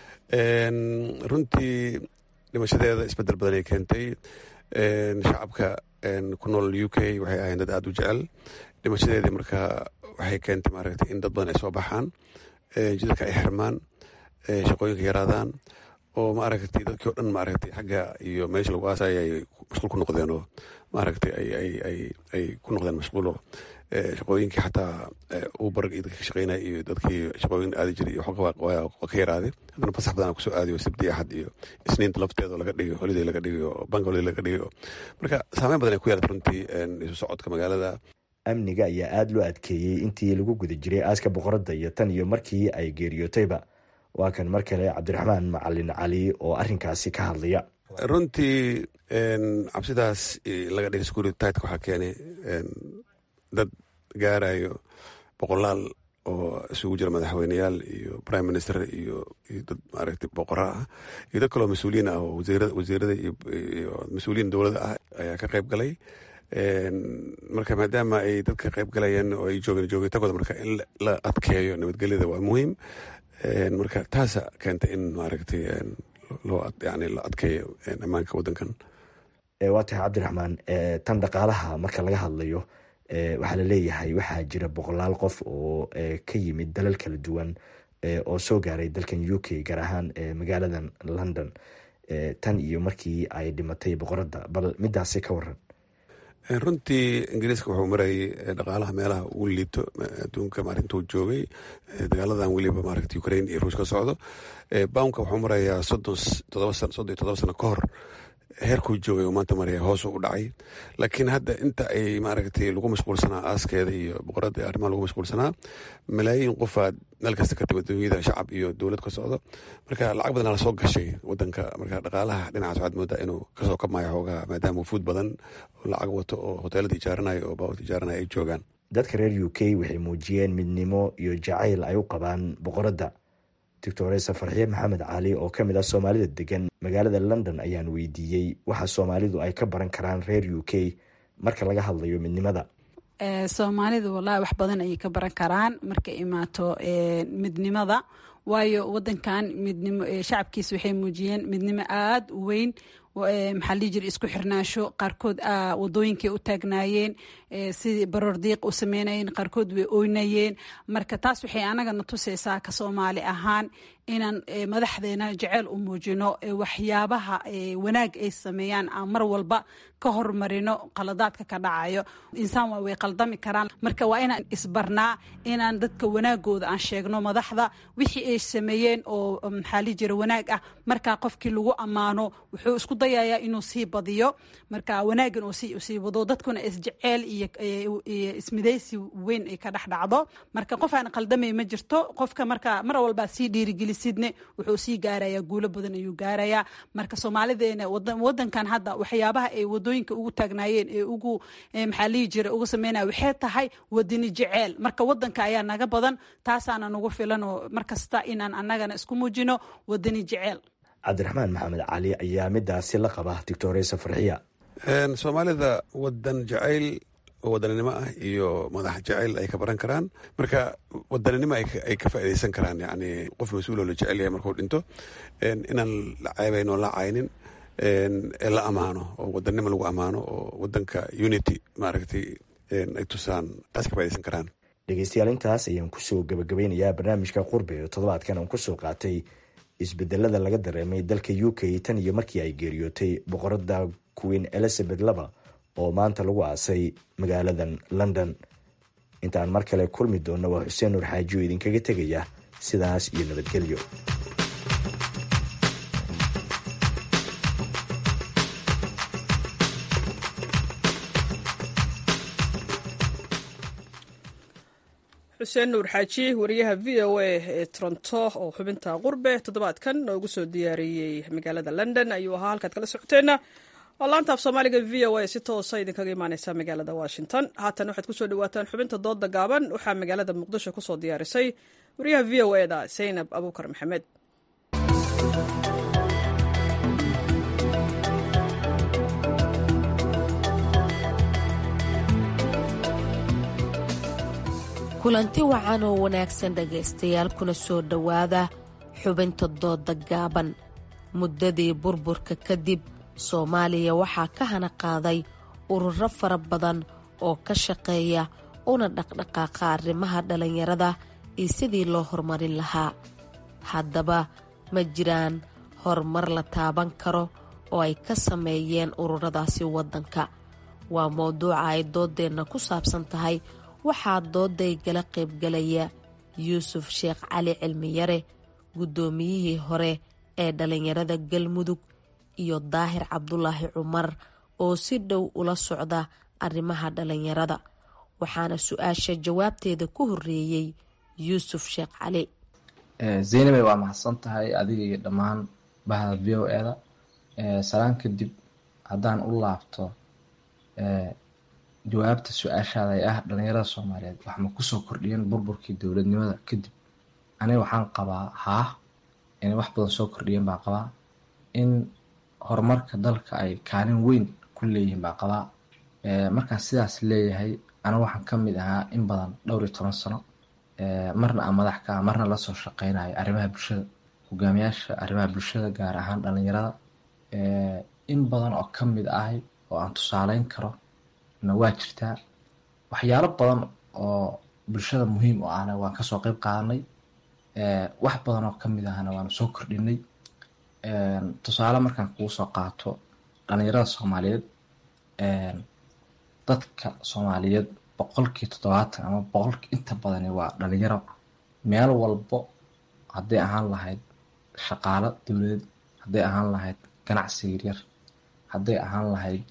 runtii dhimashadeeda isbedel badan ay keentay shacabka ku nool u k waxay ahayn dad aada u jecel dhimashadeedii marka waxay keentay maaragtay in dad badan ay soo baxaan jidadka ay xirmaan shaqooyinka yaraadaan oo maaragtay dadkii o dhan maaragtay xagga iyo meesha lagu aasaya ay mashquul ku noqdeen oo maaragtay ay ay ay ay ku noqdeen mashquulo shaqooyinkii xataa uber iyo dadka ka shaqeynaya iyo dadkii shaqooyin aadi jiray iyo xoga waa ka yaraaday haddana fasax badan kusoo aadiyo sabti axad iyo isniinta lafteeda oo laga dhigayo holiday laga dhigayo bank holiday laga dhigayo marka saameyn badan ay ku yeelatay runtii isu socodka magaalada amniga ayaa aada loo adkeeyey intii lagu guda jiray aaska boqoradda iyo tan iyo markii ay geeriyootayba waa kan mar kale cabdiraxmaan macalin cali oo arrinkaasi ka hadlaya runtii cabsidaas laga dhigay security titka waxaa keenay dad gaarayo boqolaal oo isugu jira madaxweyneyaal iyo prime minister iyo iyo dad maaragtay boqora ah iyo dad kaloo mas-uuliyiin ah oo wasiirada iyo mas-uuliyiin dowladda ah ayaa ka qayb galay marka maadaama ay dadka qayb galayeen oo ay joogeen joogitagooda marka in la adkeeyo nabadgelyada waa muhiim marka taasa keenta in maaragtay loo yani la adkeeyo ammaanka waddankan waa tahay cabdiraxmaan tan dhaqaalaha marka laga hadlayo waxaa la leeyahay waxaa jira boqolaal qof oo ka yimid dalal kala duwan oo soo gaaray dalkan u k gaar ahaan magaaladan london tan iyo markii ay dhimatay boqoradda bal midaasi ka waran runtii ingiriiska wuxuu marayay dhaqaalaha meelaha ugu liito adduunka maarintuu joogay dagaaladan weliba maaragta ukraine iyo ruush ka socdo bownka wuxuu marayaa soddon todoba san soddon iyo todoba sano ka hor heerkuu joogay uu maanta maraya hoos u dhacay laakiin hadda inta ay maaragtay lagu mashquulsanaa aaskeeda iyo boqoradda arrimaha lagu mashquulsanaa malaayiin qofaad meel kasta ka timid dunyada shacab iyo dowlad ka socdo marka lacag badanaa lasoo gashay wadanka marka dhaqaalaha dhinacaas waxaad moodaa inuu kasoo kabmayo xoogaha maadaama wufuud badan oo lacag wato oo hoteelada ijaaranayo oo baawurta ijaaranayo ay joogaan dadka reer u k waxay muujiyeen midnimo iyo jacayl ay u qabaan boqoradda doctoresa farxiye maxamed cali oo ka mid ah soomaalida degan magaalada london ayaan weydiiyey waxa soomaalidu ay ka baran karaan reer u k marka laga hadlayo midnimada soomaalidu walahi wax badan ayay ka baran karaan markay imaato midnimada waayo wadankan midnimo shacabkiisa waxay muujiyeen midnimo aada u weyn maxaa lii jira isku xirnaasho qaarkood wadooyinkay u taagnaayeen sidii baroor diiq u sameynayeen qaarkood way oynayeen marka taas waxay anagana tusaysaa ka soomaali ahaan inaan madaxdeena jeceyl u muujino waxyaabaha wanaag ay sameeyaan aan mar walba ka hormarino qaladaadka ka dhacayo insaan waa way qaldami karaan marka waa inaan isbarnaa inaan dadka wanaagooda aan sheegno madaxda wixii ay sameeyeen oo maxaa lii jira wanaag ah markaa qofkii lagu ammaano wuxuu isku dayayaa inuu sii badiyo marka wanaagan uu sii wado dadkuna isjeceyl iyo ismidaysi weyn ay ka dhex dhacdo marka qof aan qaldamay ma jirto qofka marka mar walbaa sii dhiirigelisidne wuxuu sii gaarayaa guulo badan ayuu gaarayaa marka soomaalideena wadankan hadda waxyaabaha ay wadooyinka ugu taagnaayeen ee ugu maxaa lihi jira uga sameynaya waxay tahay wadani jeceyl marka wadanka ayaa naga badan taasaana nagu filan oo markasta inaan annagana isku muujino wadani jeceyl cabdiraxmaan maxamed cali ayaa midaasi la qaba doctoresa farxiya soomaalida wadan jacayl oo wadaninimo ah iyo madax jacayl ay ka baran karaan marka wadaninimo ay ka faaideysan karaan yani qof mas-uuloo la jecel yahay markuu dhinto inaan la ceebayn oo la caynin ee la amaano oo wadanimo lagu amaano oo wadanka unity maaragtay ay tusaan taas ka faideysan karaan dhegeystayaal intaas ayaan kusoo gabagabeynayaa barnaamijka qurbe oo toddobaadkan aan kusoo qaatay isbedelada laga dareemay dalka u k tan iyo markii ay geeriyootay boqorada queen elizabeth laba oo maanta lagu aasay magaaladan london intaan mar kale kulmi doonna waa xuseen nuur xaaji oo idinkaga tegaya sidaas iyo nabadgelyo xuseen nuur xaaji wariyaha v o a ee toronto oo xubinta qurbe toddobaadkan noogu soo diyaariyey magaalada london ayuu ahaa halkaad kala socoteenna oo laanta af soomaaliga v o a si toosa idinkaga imaaneysa magaalada washington haatan waxaad kusoo dhawaataan xubinta dooda gaaban waxaa magaalada muqdisho kusoo diyaarisay wariyaha v o e da zaynab abuukar maxamed kulanti wacan oo wanaagsan dhegaystayaal kuna soo dhowaada xubinta dooda gaaban muddadii burburka kadib soomaaliya waxaa ka hana qaaday ururo fara badan oo ka shaqeeya una dhaqdhaqaaqa arrimaha dhallinyarada iyo sidii loo horumarin lahaa haddaba ma jiraan horumar la taaban karo oo ay ka sameeyeen ururadaasi waddanka waa mowduuca ay dooddeenna ku saabsan tahay waxaa doodaygala qaybgalaya yuusuf sheekh cali cilmiyare guddoomiyihii hore ee dhallinyarada galmudug iyo daahir cabdulaahi cumar oo si dhow ula socda arrimaha dhallinyarada waxaana su-aasha jawaabteeda ku horeeyey yuusuf sheekh cali zaynabay waa mahadsan tahay adiga iyo dhammaan bahda v o eda salaan kadib haddaan u laabto jawaabta su-aashaada ee ah dhalinyarada soomaaliyeed wax ma kusoo kordhiyeen burburkii dowladnimada kadib aniga waxaan qabaa haah inay wax badan soo kordhiyeen baan qabaa in horumarka dalka ay kaalin weyn ku leeyihiin baan qabaa markaan sidaas leeyahay aniga waxaan ka mid ahaa in badan dhowr iyo toban sano marna aan madax ka ah marna lasoo shaqeynayo arrimaha bulshada hogaamiyaasha arrimaha bulshada gaar ahaan dhalinyarada in badan oo ka mid ahay oo aan tusaaleyn karo na waa jirtaa waxyaalo badan oo bulshada muhiim u ahna waan kasoo qeyb qaadanay wax badan oo kamid ahna waanu soo kordhinay tusaale markaan kugu soo qaato dhalinyarada soomaaliyeed dadka soomaaliyeed boqolkii toddobaatan ama boqolkii inta badani waa dhalinyaro meel walbo hadday ahaan lahayd shaqaalo dowladeed hadday ahaan lahayd ganacsi yaryar hadday ahaan lahayd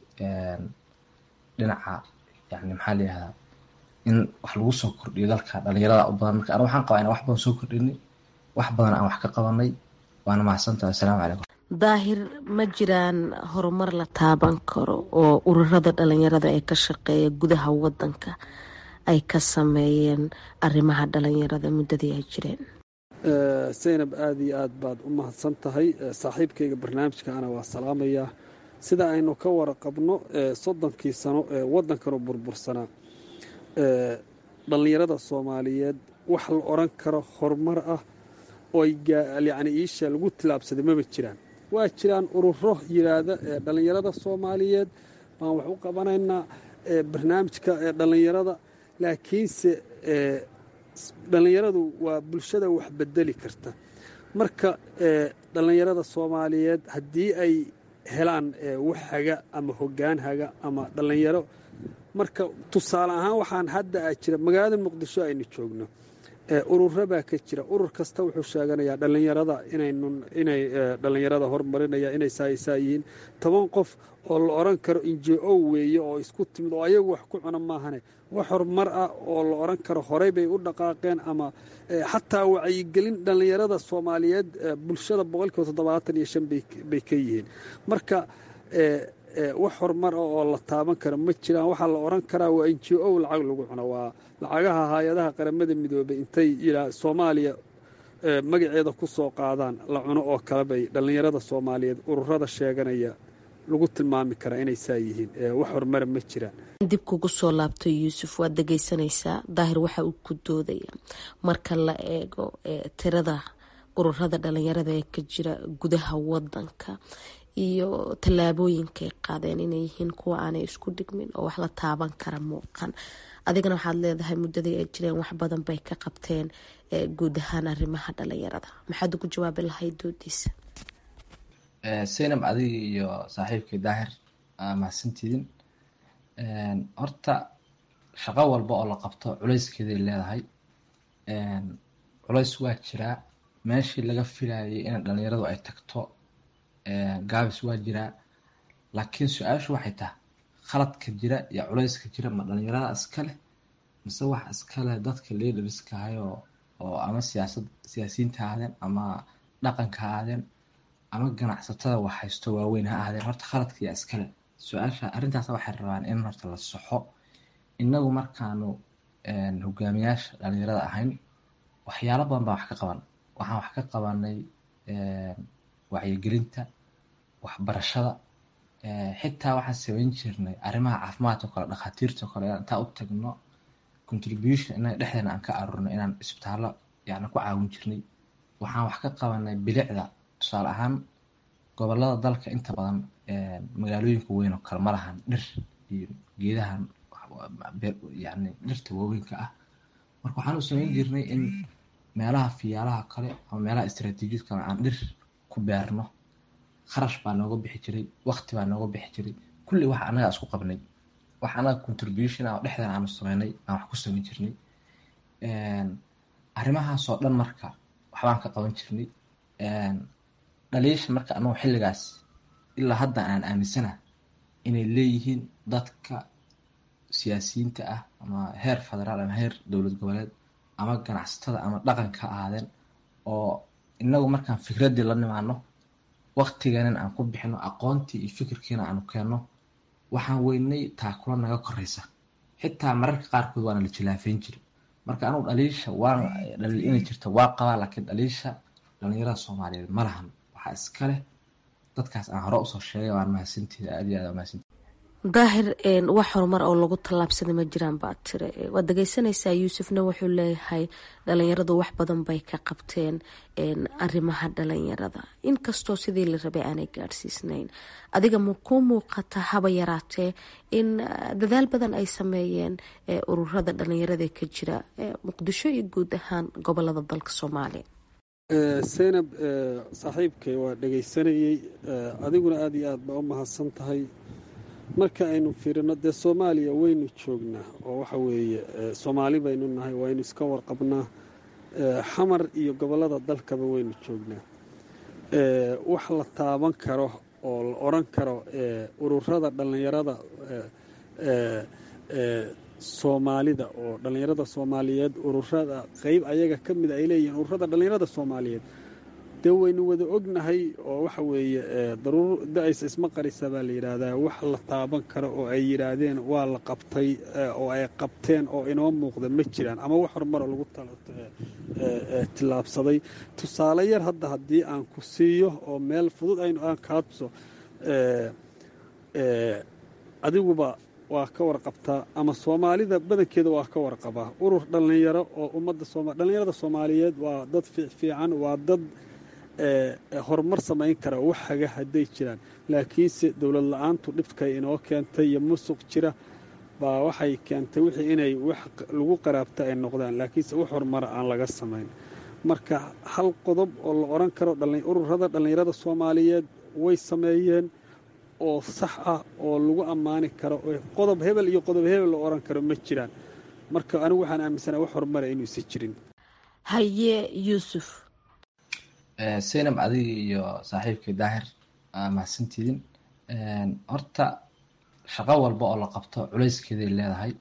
dhinaca yani maxaa layihahdaa in wax lagu soo kordhiyo dalka dhalinyarada u badan marka aniga waxaan qabaa inaan wax badan soo kordhinay wax badan aan wax ka qabanay waana mahadsantaha assalaamu calaykum daahir ma jiraan horumar la taaban karo oo ururada dhalinyarada ee ka shaqeeya gudaha wadanka ay ka sameeyeen arrimaha dhalinyarada muddadii ay jireen zaynab aada iyo aad baad u mahadsan tahay saaxiibkayga barnaamijkaana waa salaamayaa sida aynu ka waraqabno soddonkii sano ee waddankanu burbursanaa dhallinyarada soomaaliyeed wax la odhan karo horumar ah oo yacni iisha lagu tilaabsaday maba jiraan waa jiraan ururo yidhaahda ee dhallinyarada soomaaliyeed baan wax u qabanaynaa barnaamijka ee dhallinyarada laakiinse dhallinyaradu waa bulshada wax bedeli karta marka dhallinyarada soomaaliyeed haddii ay helaan wax haga ama hoggaan haga ama dhallinyaro marka tusaale ahaan waxaan hadda a jira magaalada muqdisho aynu joogno ururo baa ka jira urur kasta wuxuu sheeganayaa dhallinyarada inay dhallinyarada horumarinaya inay saaisaa yihiin toban qof oo la odhan karo injo weeye oo isku timid oo ayagu wax ku cuna maahane wax horumar ah oo la odhan karo horey bay u dhaqaaqeen ama xataa wacyigelin dhallinyarada soomaaliyeed bulshada boqolkiiba toddobaatan iyo shan bay ka yihiin marka wax horumar ah oo la taaban karo ma jiraan waxaa la odhan karaa waa injo lacag lagu cuno waa lacagaha hay-adaha qaramada midoobay intay yidhaa soomaaliya magaceeda ku soo qaadaan la cuno oo kale bay dhallinyarada soomaaliyeed ururada sheeganaya lagu tilmaami karaa inay saa yihiin wax horumara ma jiraan dib kugu soo laabto yuusuf waad dhegeysanaysaa daahir waxa uu ku doodaya marka la eego tirada ururada dhalinyarada ee ka jira gudaha wadanka iyo tallaabooyinkaay qaadeen inay yihiin kuwa aanay isku dhigmin oo wax la taaban kara muuqan adigana waxaad leedahay muddadii ay jireen wax badan bay ka qabteen guud ahaan arrimaha dhalinyarada maxaad ugu jawaabi lahayd doodiisa saynab adiga iyo saaxiibkii daahir mahadsantiidin horta shaqo walba oo la qabto culeyskeeday leedahay culeys waa jiraa meeshii laga filayay in dhalinyaradu ay tagto gaabis waa jiraa laakiin su-aashu waxay tahay khaladka jira iyo culeyska jira ma dhalinyarada iska leh mise wax iskale dadka leaderska ahayoo oo ama siyaasad siyaasiyiinta ha ahaadeen ama dhaqanka ha ahaadeen ama ganacsatada wax haysto waaweyn ha ahaadeen horta khaladka yaa iskale su-aasha arrintaas waxay rabaan in horta la soxo inagu markaanu hogaamiyaasha dhalinyarada ahayn waxyaalo badan baan wax ka qaban waxaan wax ka qabanay wacyigelinta waxbarashada xitaa waxaan samayn jirnay arrimaha caafimaadka oo kale dhakhaatiirta oo kale intaan u tagno contribution inaga dhexdeena aan ka aruurno inaan isbitaallo yani ku caawin jirnay waxaan wax ka qabanay bilicda tusaale ahaan gobolada dalka inta badan magaalooyinka weyn oo kale ma lahan dhir iyo geedahan yani dhirta waaweynka ah marka waxaan u samayn jirnay in meelaha fiyaalaha kale ama meelaha istaraatiijiyad kale aan dhir ku beerno kharash baa nooga bixi jiray waqti baa nooga bixi jiray kulli wax annaga isku qabnay wax annaga contribution ah oo dhexdeena aanu sameynay aan wax ku samayn jirnay arrimahaasoo dhan marka waxbaan ka qaban jirnay dhaliisha marka anagu xilligaas ilaa hadda aan aaminsana inay leeyihiin dadka siyaasiyiinta ah ama heer federaal ama heer dowlad goboleed ama ganacsatada ama dhaqanka ahaadeen oo inagu markaan fikraddii la nimaano waqtigeenan aan ku bixino aqoontii iyo fikirkiina aanu keenno waxaan weynay taakula naga koraysa xitaa mararka qaarkood waana la jilaafeyn jiray marka anugu dhaliisha waan dhaliil inay jirto waa qabaa laakiin dhaliisha dhalinyarada soomaaliyeed ma lahan waxaa iska leh dadkaas aan hore usoo sheegay waan mahadsantiida aad iyo aad mahadsantiida daahir wax horumar oo lagu tallaabsaday ma jiraan baad tire waad dhegeysanaysaa yuusufna wuxuu leeyahay dhalinyaradu wax badan bay ka qabteen arrimaha dhalinyarada inkastoo sidii la rabay aanay gaadhsiisnayn adiga ma ku muuqata haba yaraatee in dadaal badan ay sameeyeen ururada dhalinyarada ka jira muqdisho iyo guud ahaan gobolada dalka soomaaliya seynab saaxiibkay waa dhegaysanayey adiguna aada iyo aad baa u mahadsan tahay marka aynu fiirino dee soomaaliya waynu joognaa oo waxa weeye soomaali baynu nahay waynu iska warqabnaa xamar iyo gobollada dalkaba waynu joognaa wax la taaban karo oo la odran karo ururada dhallinyarada soomaalida oo dhallinyarada soomaaliyeed ururada qeyb ayaga ka mida ay leeyihiin ururada dhallinyarada soomaaliyeed dee waynu wada ognahay oo waxa weeye daruur da-aysa isma qarisa baa la yidhaahdaa wax la taaban karo oo ay yidhaahdeen waa la qabtay oo ay qabteen oo inoo muuqda ma jiraan ama wax horumaroo lagu tillaabsaday tusaale yar hadda haddii aan ku siiyo oo meel fudud aynu aan kaa tuso adiguba waa ka warqabtaa ama soomaalida badankeeda waa ka warqabaa urur dhallinyaro oo ummadda dhallinyarada soomaaliyeed waa dad fiican waa dad horumar samayn kara wax haga hadday jiraan laakiinse dowlad la-aantu dhibkay inoo keentay iyo musuq jira baa waxay keentay wixii inay wax lagu qaraabta ay noqdaan laakiinse wax horumara aan laga samayn marka hal qodob oo la odhan karo ururada dhallinyarada soomaaliyeed way sameeyeen oo sax ah oo lagu ammaani karo qodob hebel iyo qodob hebel la odhan karo ma jiraan marka anigu waxaan aaminsanaa wax horumara inuusan jirin haye yuusuf seynab adiga iyo saaxiibkii daahir mahadsantiidin horta shaqo walba oo la qabto culayskeeday leedahay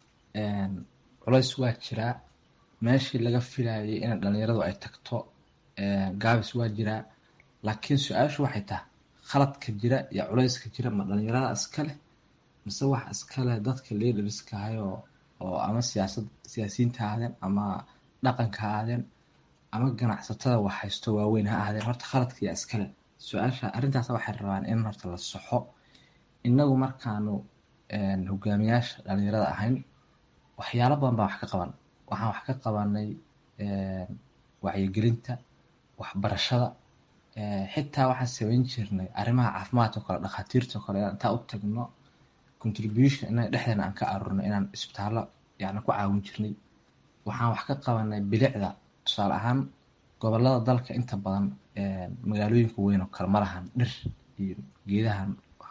culays waa jiraa meeshii laga filayay in dhalinyaradu ay tagto gaabis waa jiraa laakiin su-aashu waxay tahay khaladka jira iyo culayska jira ma dhalinyarada iska leh mise wax iska leh dadka leaderska ahayoo oo ama siyaasad siyaasiyiinta ha ahaadeen ama dhaqanka ha ahaadeen ama ganacsatada wax haysto waaweyn ha ahaadeen horta khaladka yaa iskale su-aasha arrintaas waxay rabaan in horta la soxo inagu markaanu hogaamiyaasha dhalinyarada ahayn waxyaalo badan baan wax ka qaban waxaan wax ka qabanay wacyigelinta waxbarashada xitaa waxaan samayn jirnay arrimaha caafimaadka o kale dhakhaatiirta o kale intaan u tagno contribution inaga dhexdeena aan ka aruurno inaan isbitaallo yani ku caawin jirnay waxaan wax ka qabanay bilicda tusaale ahaan gobolada dalka inta badan magaalooyinka weyn oo kale ma lahan dhir iyo geedahan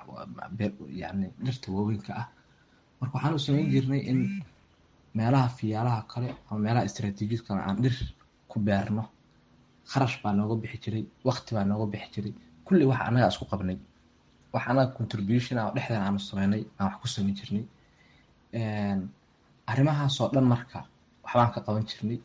yani dhirta waaweynka ah marka waxaan u samayn jirnay in meelaha fiyaalaha kale ama meelaha istaraatiijiyad kale aan dhir ku beerno kharash baa nooga bixi jiray waqti baa nooga bixi jiray kulli wax annaga isku qabnay wax annaga contribution ah oo dhexdeena aanu sameynay aan wax ku samayn jirnay arrimahaasoo dhan marka waxbaan ka qaban jirnay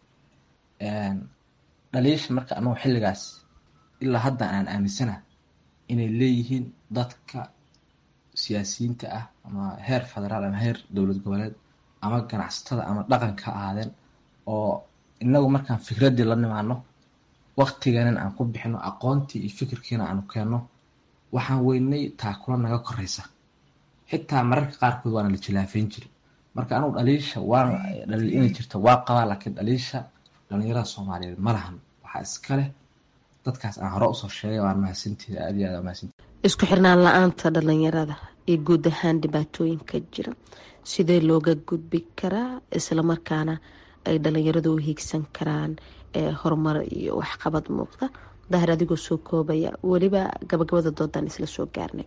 dhaliisha marka anagu xilligaas ilaa hadda aan aaminsana inay leeyihiin dadka siyaasiyiinta ah ama heer federaal ama heer dowlad goboleed ama ganacsatada ama dhaqanka ahaadeen oo inagu markaan fikraddii la nimaano waqtiganan aan ku bixino aqoontii iyo fikirkiina aanu keenno waxaan weynay taakula naga koreysa xitaa mararka qaarkood waana la jilaafeyn jiri marka anugu dhaliisha waan dhaliil inay jirto waa qabaa laakiin dhaliisha dhalinyarada soomaaliyeed ma lahan waxaa iska leh dadkaas aan hore usoo sheegay waan mahadsantiida aad iyo aad mahadsantiid isku xirnaan la-aanta dhalinyarada iyo guud ahaan dhibaatooyinka jira sidee looga gudbi karaa islamarkaana ay dhalinyaradu u hiigsan karaan horumar iyo waxqabad muuqda dahir adigoo soo koobaya weliba gabagabada doodan isla soo gaarnay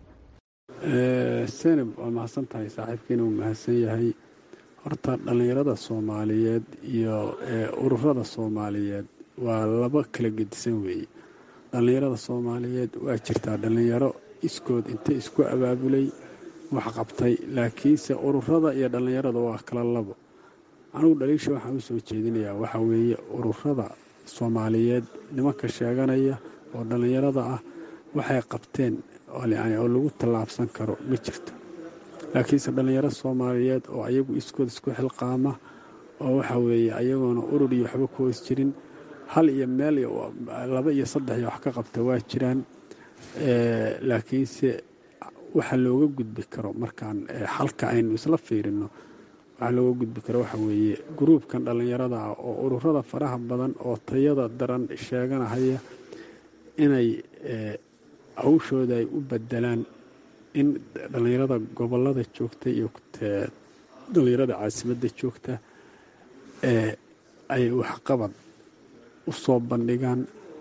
senab waa mahadsan tahay saaxiibkiina uu mahadsan yahay horta dhallinyarada soomaaliyeed iyo ururada soomaaliyeed waa laba kala gedisan weeye dhallinyarada soomaaliyeed waa jirtaa dhallinyaro iskood inta isku abaabulay wax qabtay laakiinse ururada iyo dhallinyarada waa kala labo anugu dhaliisha waxaan u soo jeedinayaa waxaa weeye ururada soomaaliyeed nimanka sheeganaya oo dhallinyarada ah waxay qabteen oo lagu tallaabsan karo ma jirto laakiinse dhallinyaro soomaaliyeed oo ayagu iskood isku xilqaama oo waxa weeye ayagoona urur iyo waxba ku hoos jirin hal iyo meel laba iyo saddex iyo wax ka qabta waa jiraan laakiinse waxa looga gudbi karo markaan xalka aynu isla fiirino waxaa looga gudbi karo waxa weeye gruubkan dhallinyarada ah oo ururada faraha badan oo tayada daran sheeganahaya inay hawshooda ay u bedelaan in dhallinyarada gobolada joogta iyo dhallinyarada caasimadda joogta ay waxqabad u soo bandhigaan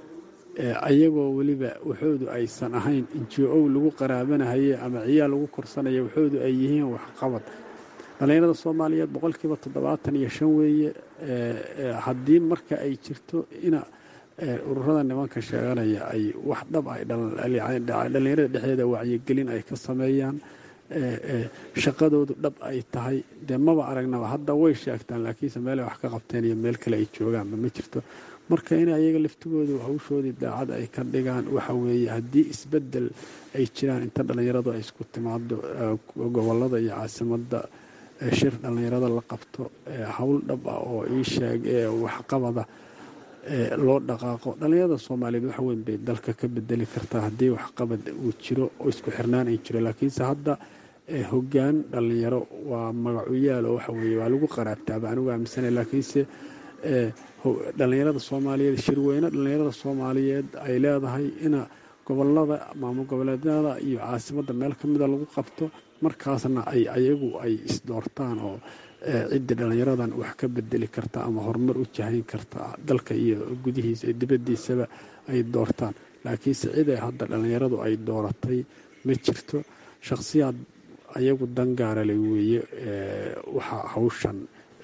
ayagoo weliba waxoodu aysan ahayn injo-ow lagu qaraabanahaye ama ciyaal lagu korsanaya waxoodu ay yihiin waxqabad dhallinyarada soomaaliyeed boqolkiiba toddobaatan iyo shan weeye haddii marka ay jirto ina ururada nimanka sheeganaya ay wax dhab ay dhallinyarada dhexdeeda wacyigelin ay ka sameeyaan shaqadoodu dhab ay tahay dee maba aragnaba hadda way sheegtaan laakiinse meelay wax ka qabteen iyo meel kale ay joogaanba ma jirto marka in ayaga laftigoodu hawshoodii daacad ay ka dhigaan waxa weeye haddii isbedel ay jiraan inta dhallinyaradu ay isku timaado gobolada iyo caasimadda shir dhallinyarada la qabto howl dhab ah oo ii sheeg waxqabada loo dhaqaaqo dhallinyarada soomaaliyeed wax weyn bay dalka ka bedeli kartaa haddii waxqabad uu jiro oo isku xirnaan ay jiro laakiinse hadda hogaan dhallinyaro waa magacuyaal oo waxa weeye waa lagu qaraabtaaba anigu aaminsana laakiinse dhallinyarada soomaaliyeed shirweyne dhallinyarada soomaaliyeed ay leedahay ina gobolada maamul goboleedyada iyo caasimadda meel ka mida lagu qabto markaasna ay ayagu ay isdoortaan oo ciddii dhallinyaradan wax ka bedeli karta ama horumar u jahayn karta dalka iyo gudihiisa iyo dibaddiisaba ay doortaan laakiinse ciday hadda dhallinyaradu ay dooratay ma jirto shakhsiyaad ayagu dangaarale weeye waxa hawshan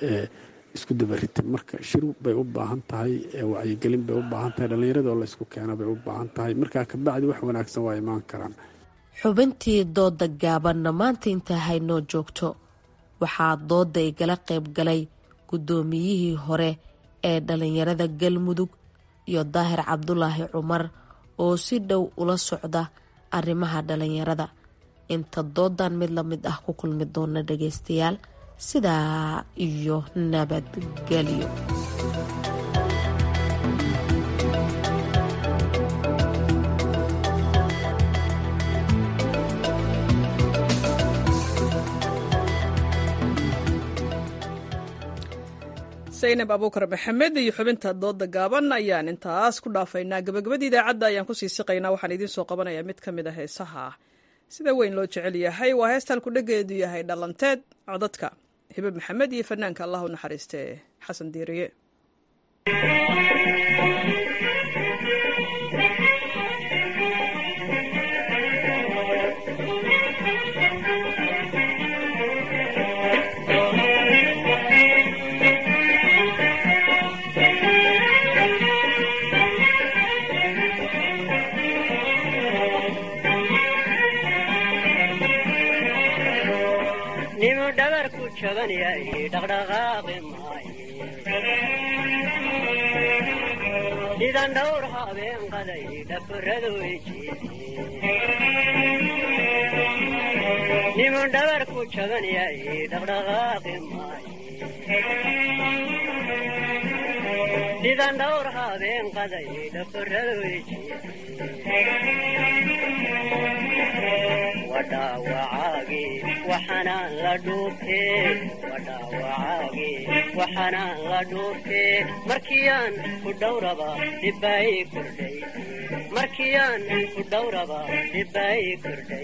isku dabaritay marka shir bay u baahan tahay wacyigelin bay u baahan tahay dhallinyarada oo la isku keena bay u baahan tahay markaa kabacdi wax wanaagsan waa imaan karaan xubintii dooda gaabanna maanta intaa haynoo joogto waxaa dooda igala qayb galay guddoomiyihii hore ee dhallinyarada galmudug iyo daahir cabdulaahi cumar oo si dhow ula socda arrimaha dhallinyarada inta doodan mid la mid ah ku kulmi doona dhageystayaal sidaa iyo nabadgelyo saynab abuukar maxamed iyo xubinta dooda gaaban ayaan intaas ku dhaafaynaa gabagabadii idaacadda ayaan kusii siqaynaa waxaan idiin soo qabanayaa mid ka mid a heesaha sida weyn loo jecel yahay waa heestaan kudhageedu yahay dhalanteed codadka hibe maxamed iyo fanaanka allah u naxariiste xasan diiriye jaban yahay dhaqdhaqaaqi maaye sidan dhowr habeen qaday dhafaradu niman dhabar ku jaban yahay dhaqdhaqaaqi maaye sidan dhowr habeen qaday dhafaradu wadhaawacaagi waxanaan la dhuubtee wadhaawacaagi waxanaan la dhuubtee markiyaan ku dhowraba dhibbaay kordhay markiyaan ku dhowraba dhibbaay kordhay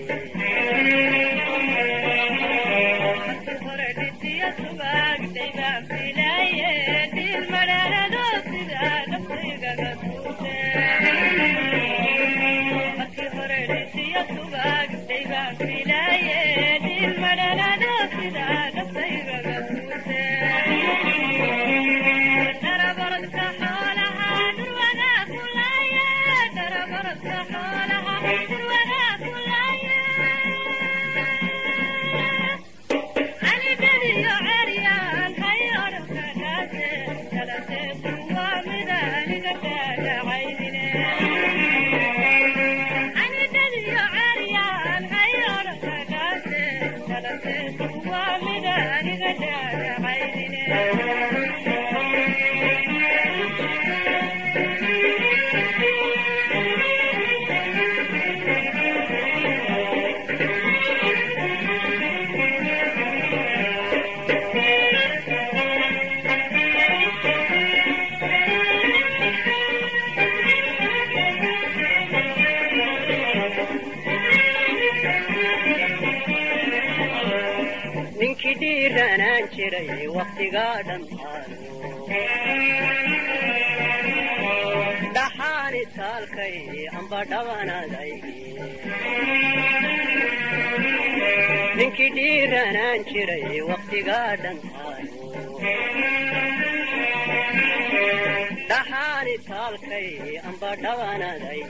ninkii dhiiranaan jiray waktigaa dhammaado dhaxaani taalkay amba dhabanaday ninkii dhiiranaan jiray waktigaa dhammaado dhaxaani taalkay amba dhabanaday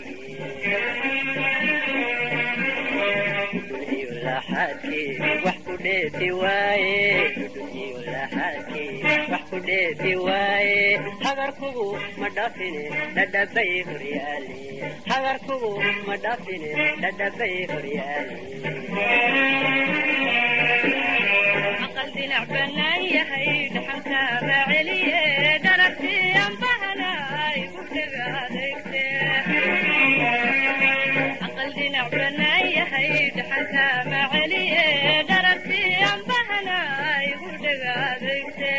wax ku dheefi waaye wax ku dheefi waaye hagarkugu ma dhafine dhadhabay horyaale hagarkugu ma dhafine dhadhabay horyaale aqal dinac bannaan yahay dhaxalkaaba celiye dharagtiyan bahana igu dhega adeegte aqal dinac bannaan yahay dhaxalkaaba celiye dharagtiyan bahana igu dhega adeegte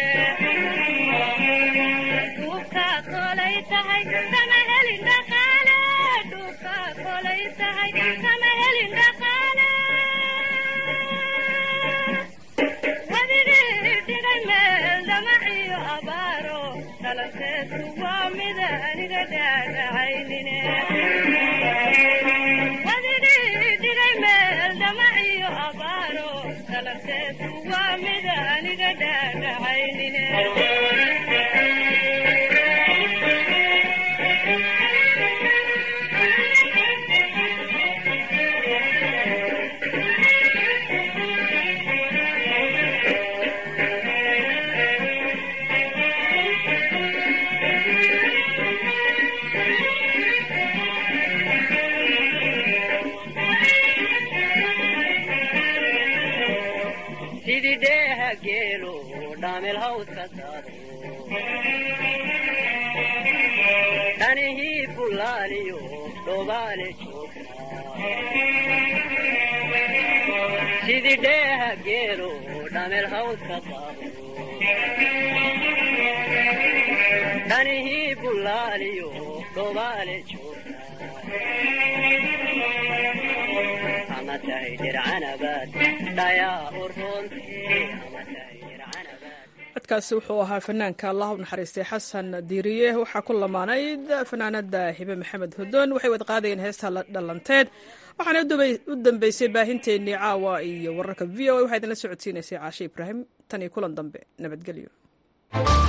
duubkaa kolay tahay sama helin dhaqaale duubkaa kolay tahay sama helin dhaqaale wadigii dhigay meel damaciyo abaaro dhalanteedku waa mida aniga dhaadhacaynine wadigii dhigay meel damaciyo abaaro dhalanteedku waa mida aniga dhaadhacaynine sidii dheeha geelo dhaamel hawska daado dhanihii bulaaliyo dhobaale joogta sidii dheeha geelo dhaamel hawska daado dhanihii bulaaliyo dhobaale joogta ama tahay dircanabaad dhayaa uroonte ama tahay codkaasi wuxuu ahaa fanaanka allah u naxariistay xasan diiriye waxaa ku lamaanayd fanaanada hibe maxamed hodoon waxay wad qaadayeen heesta dhalanteed waxaana u dambeysay baahinteennii caawa iyo wararka v o a waxaa idinla socodsiinaysay caashe ibraahim tan iyo kulan dambe nabadgelyo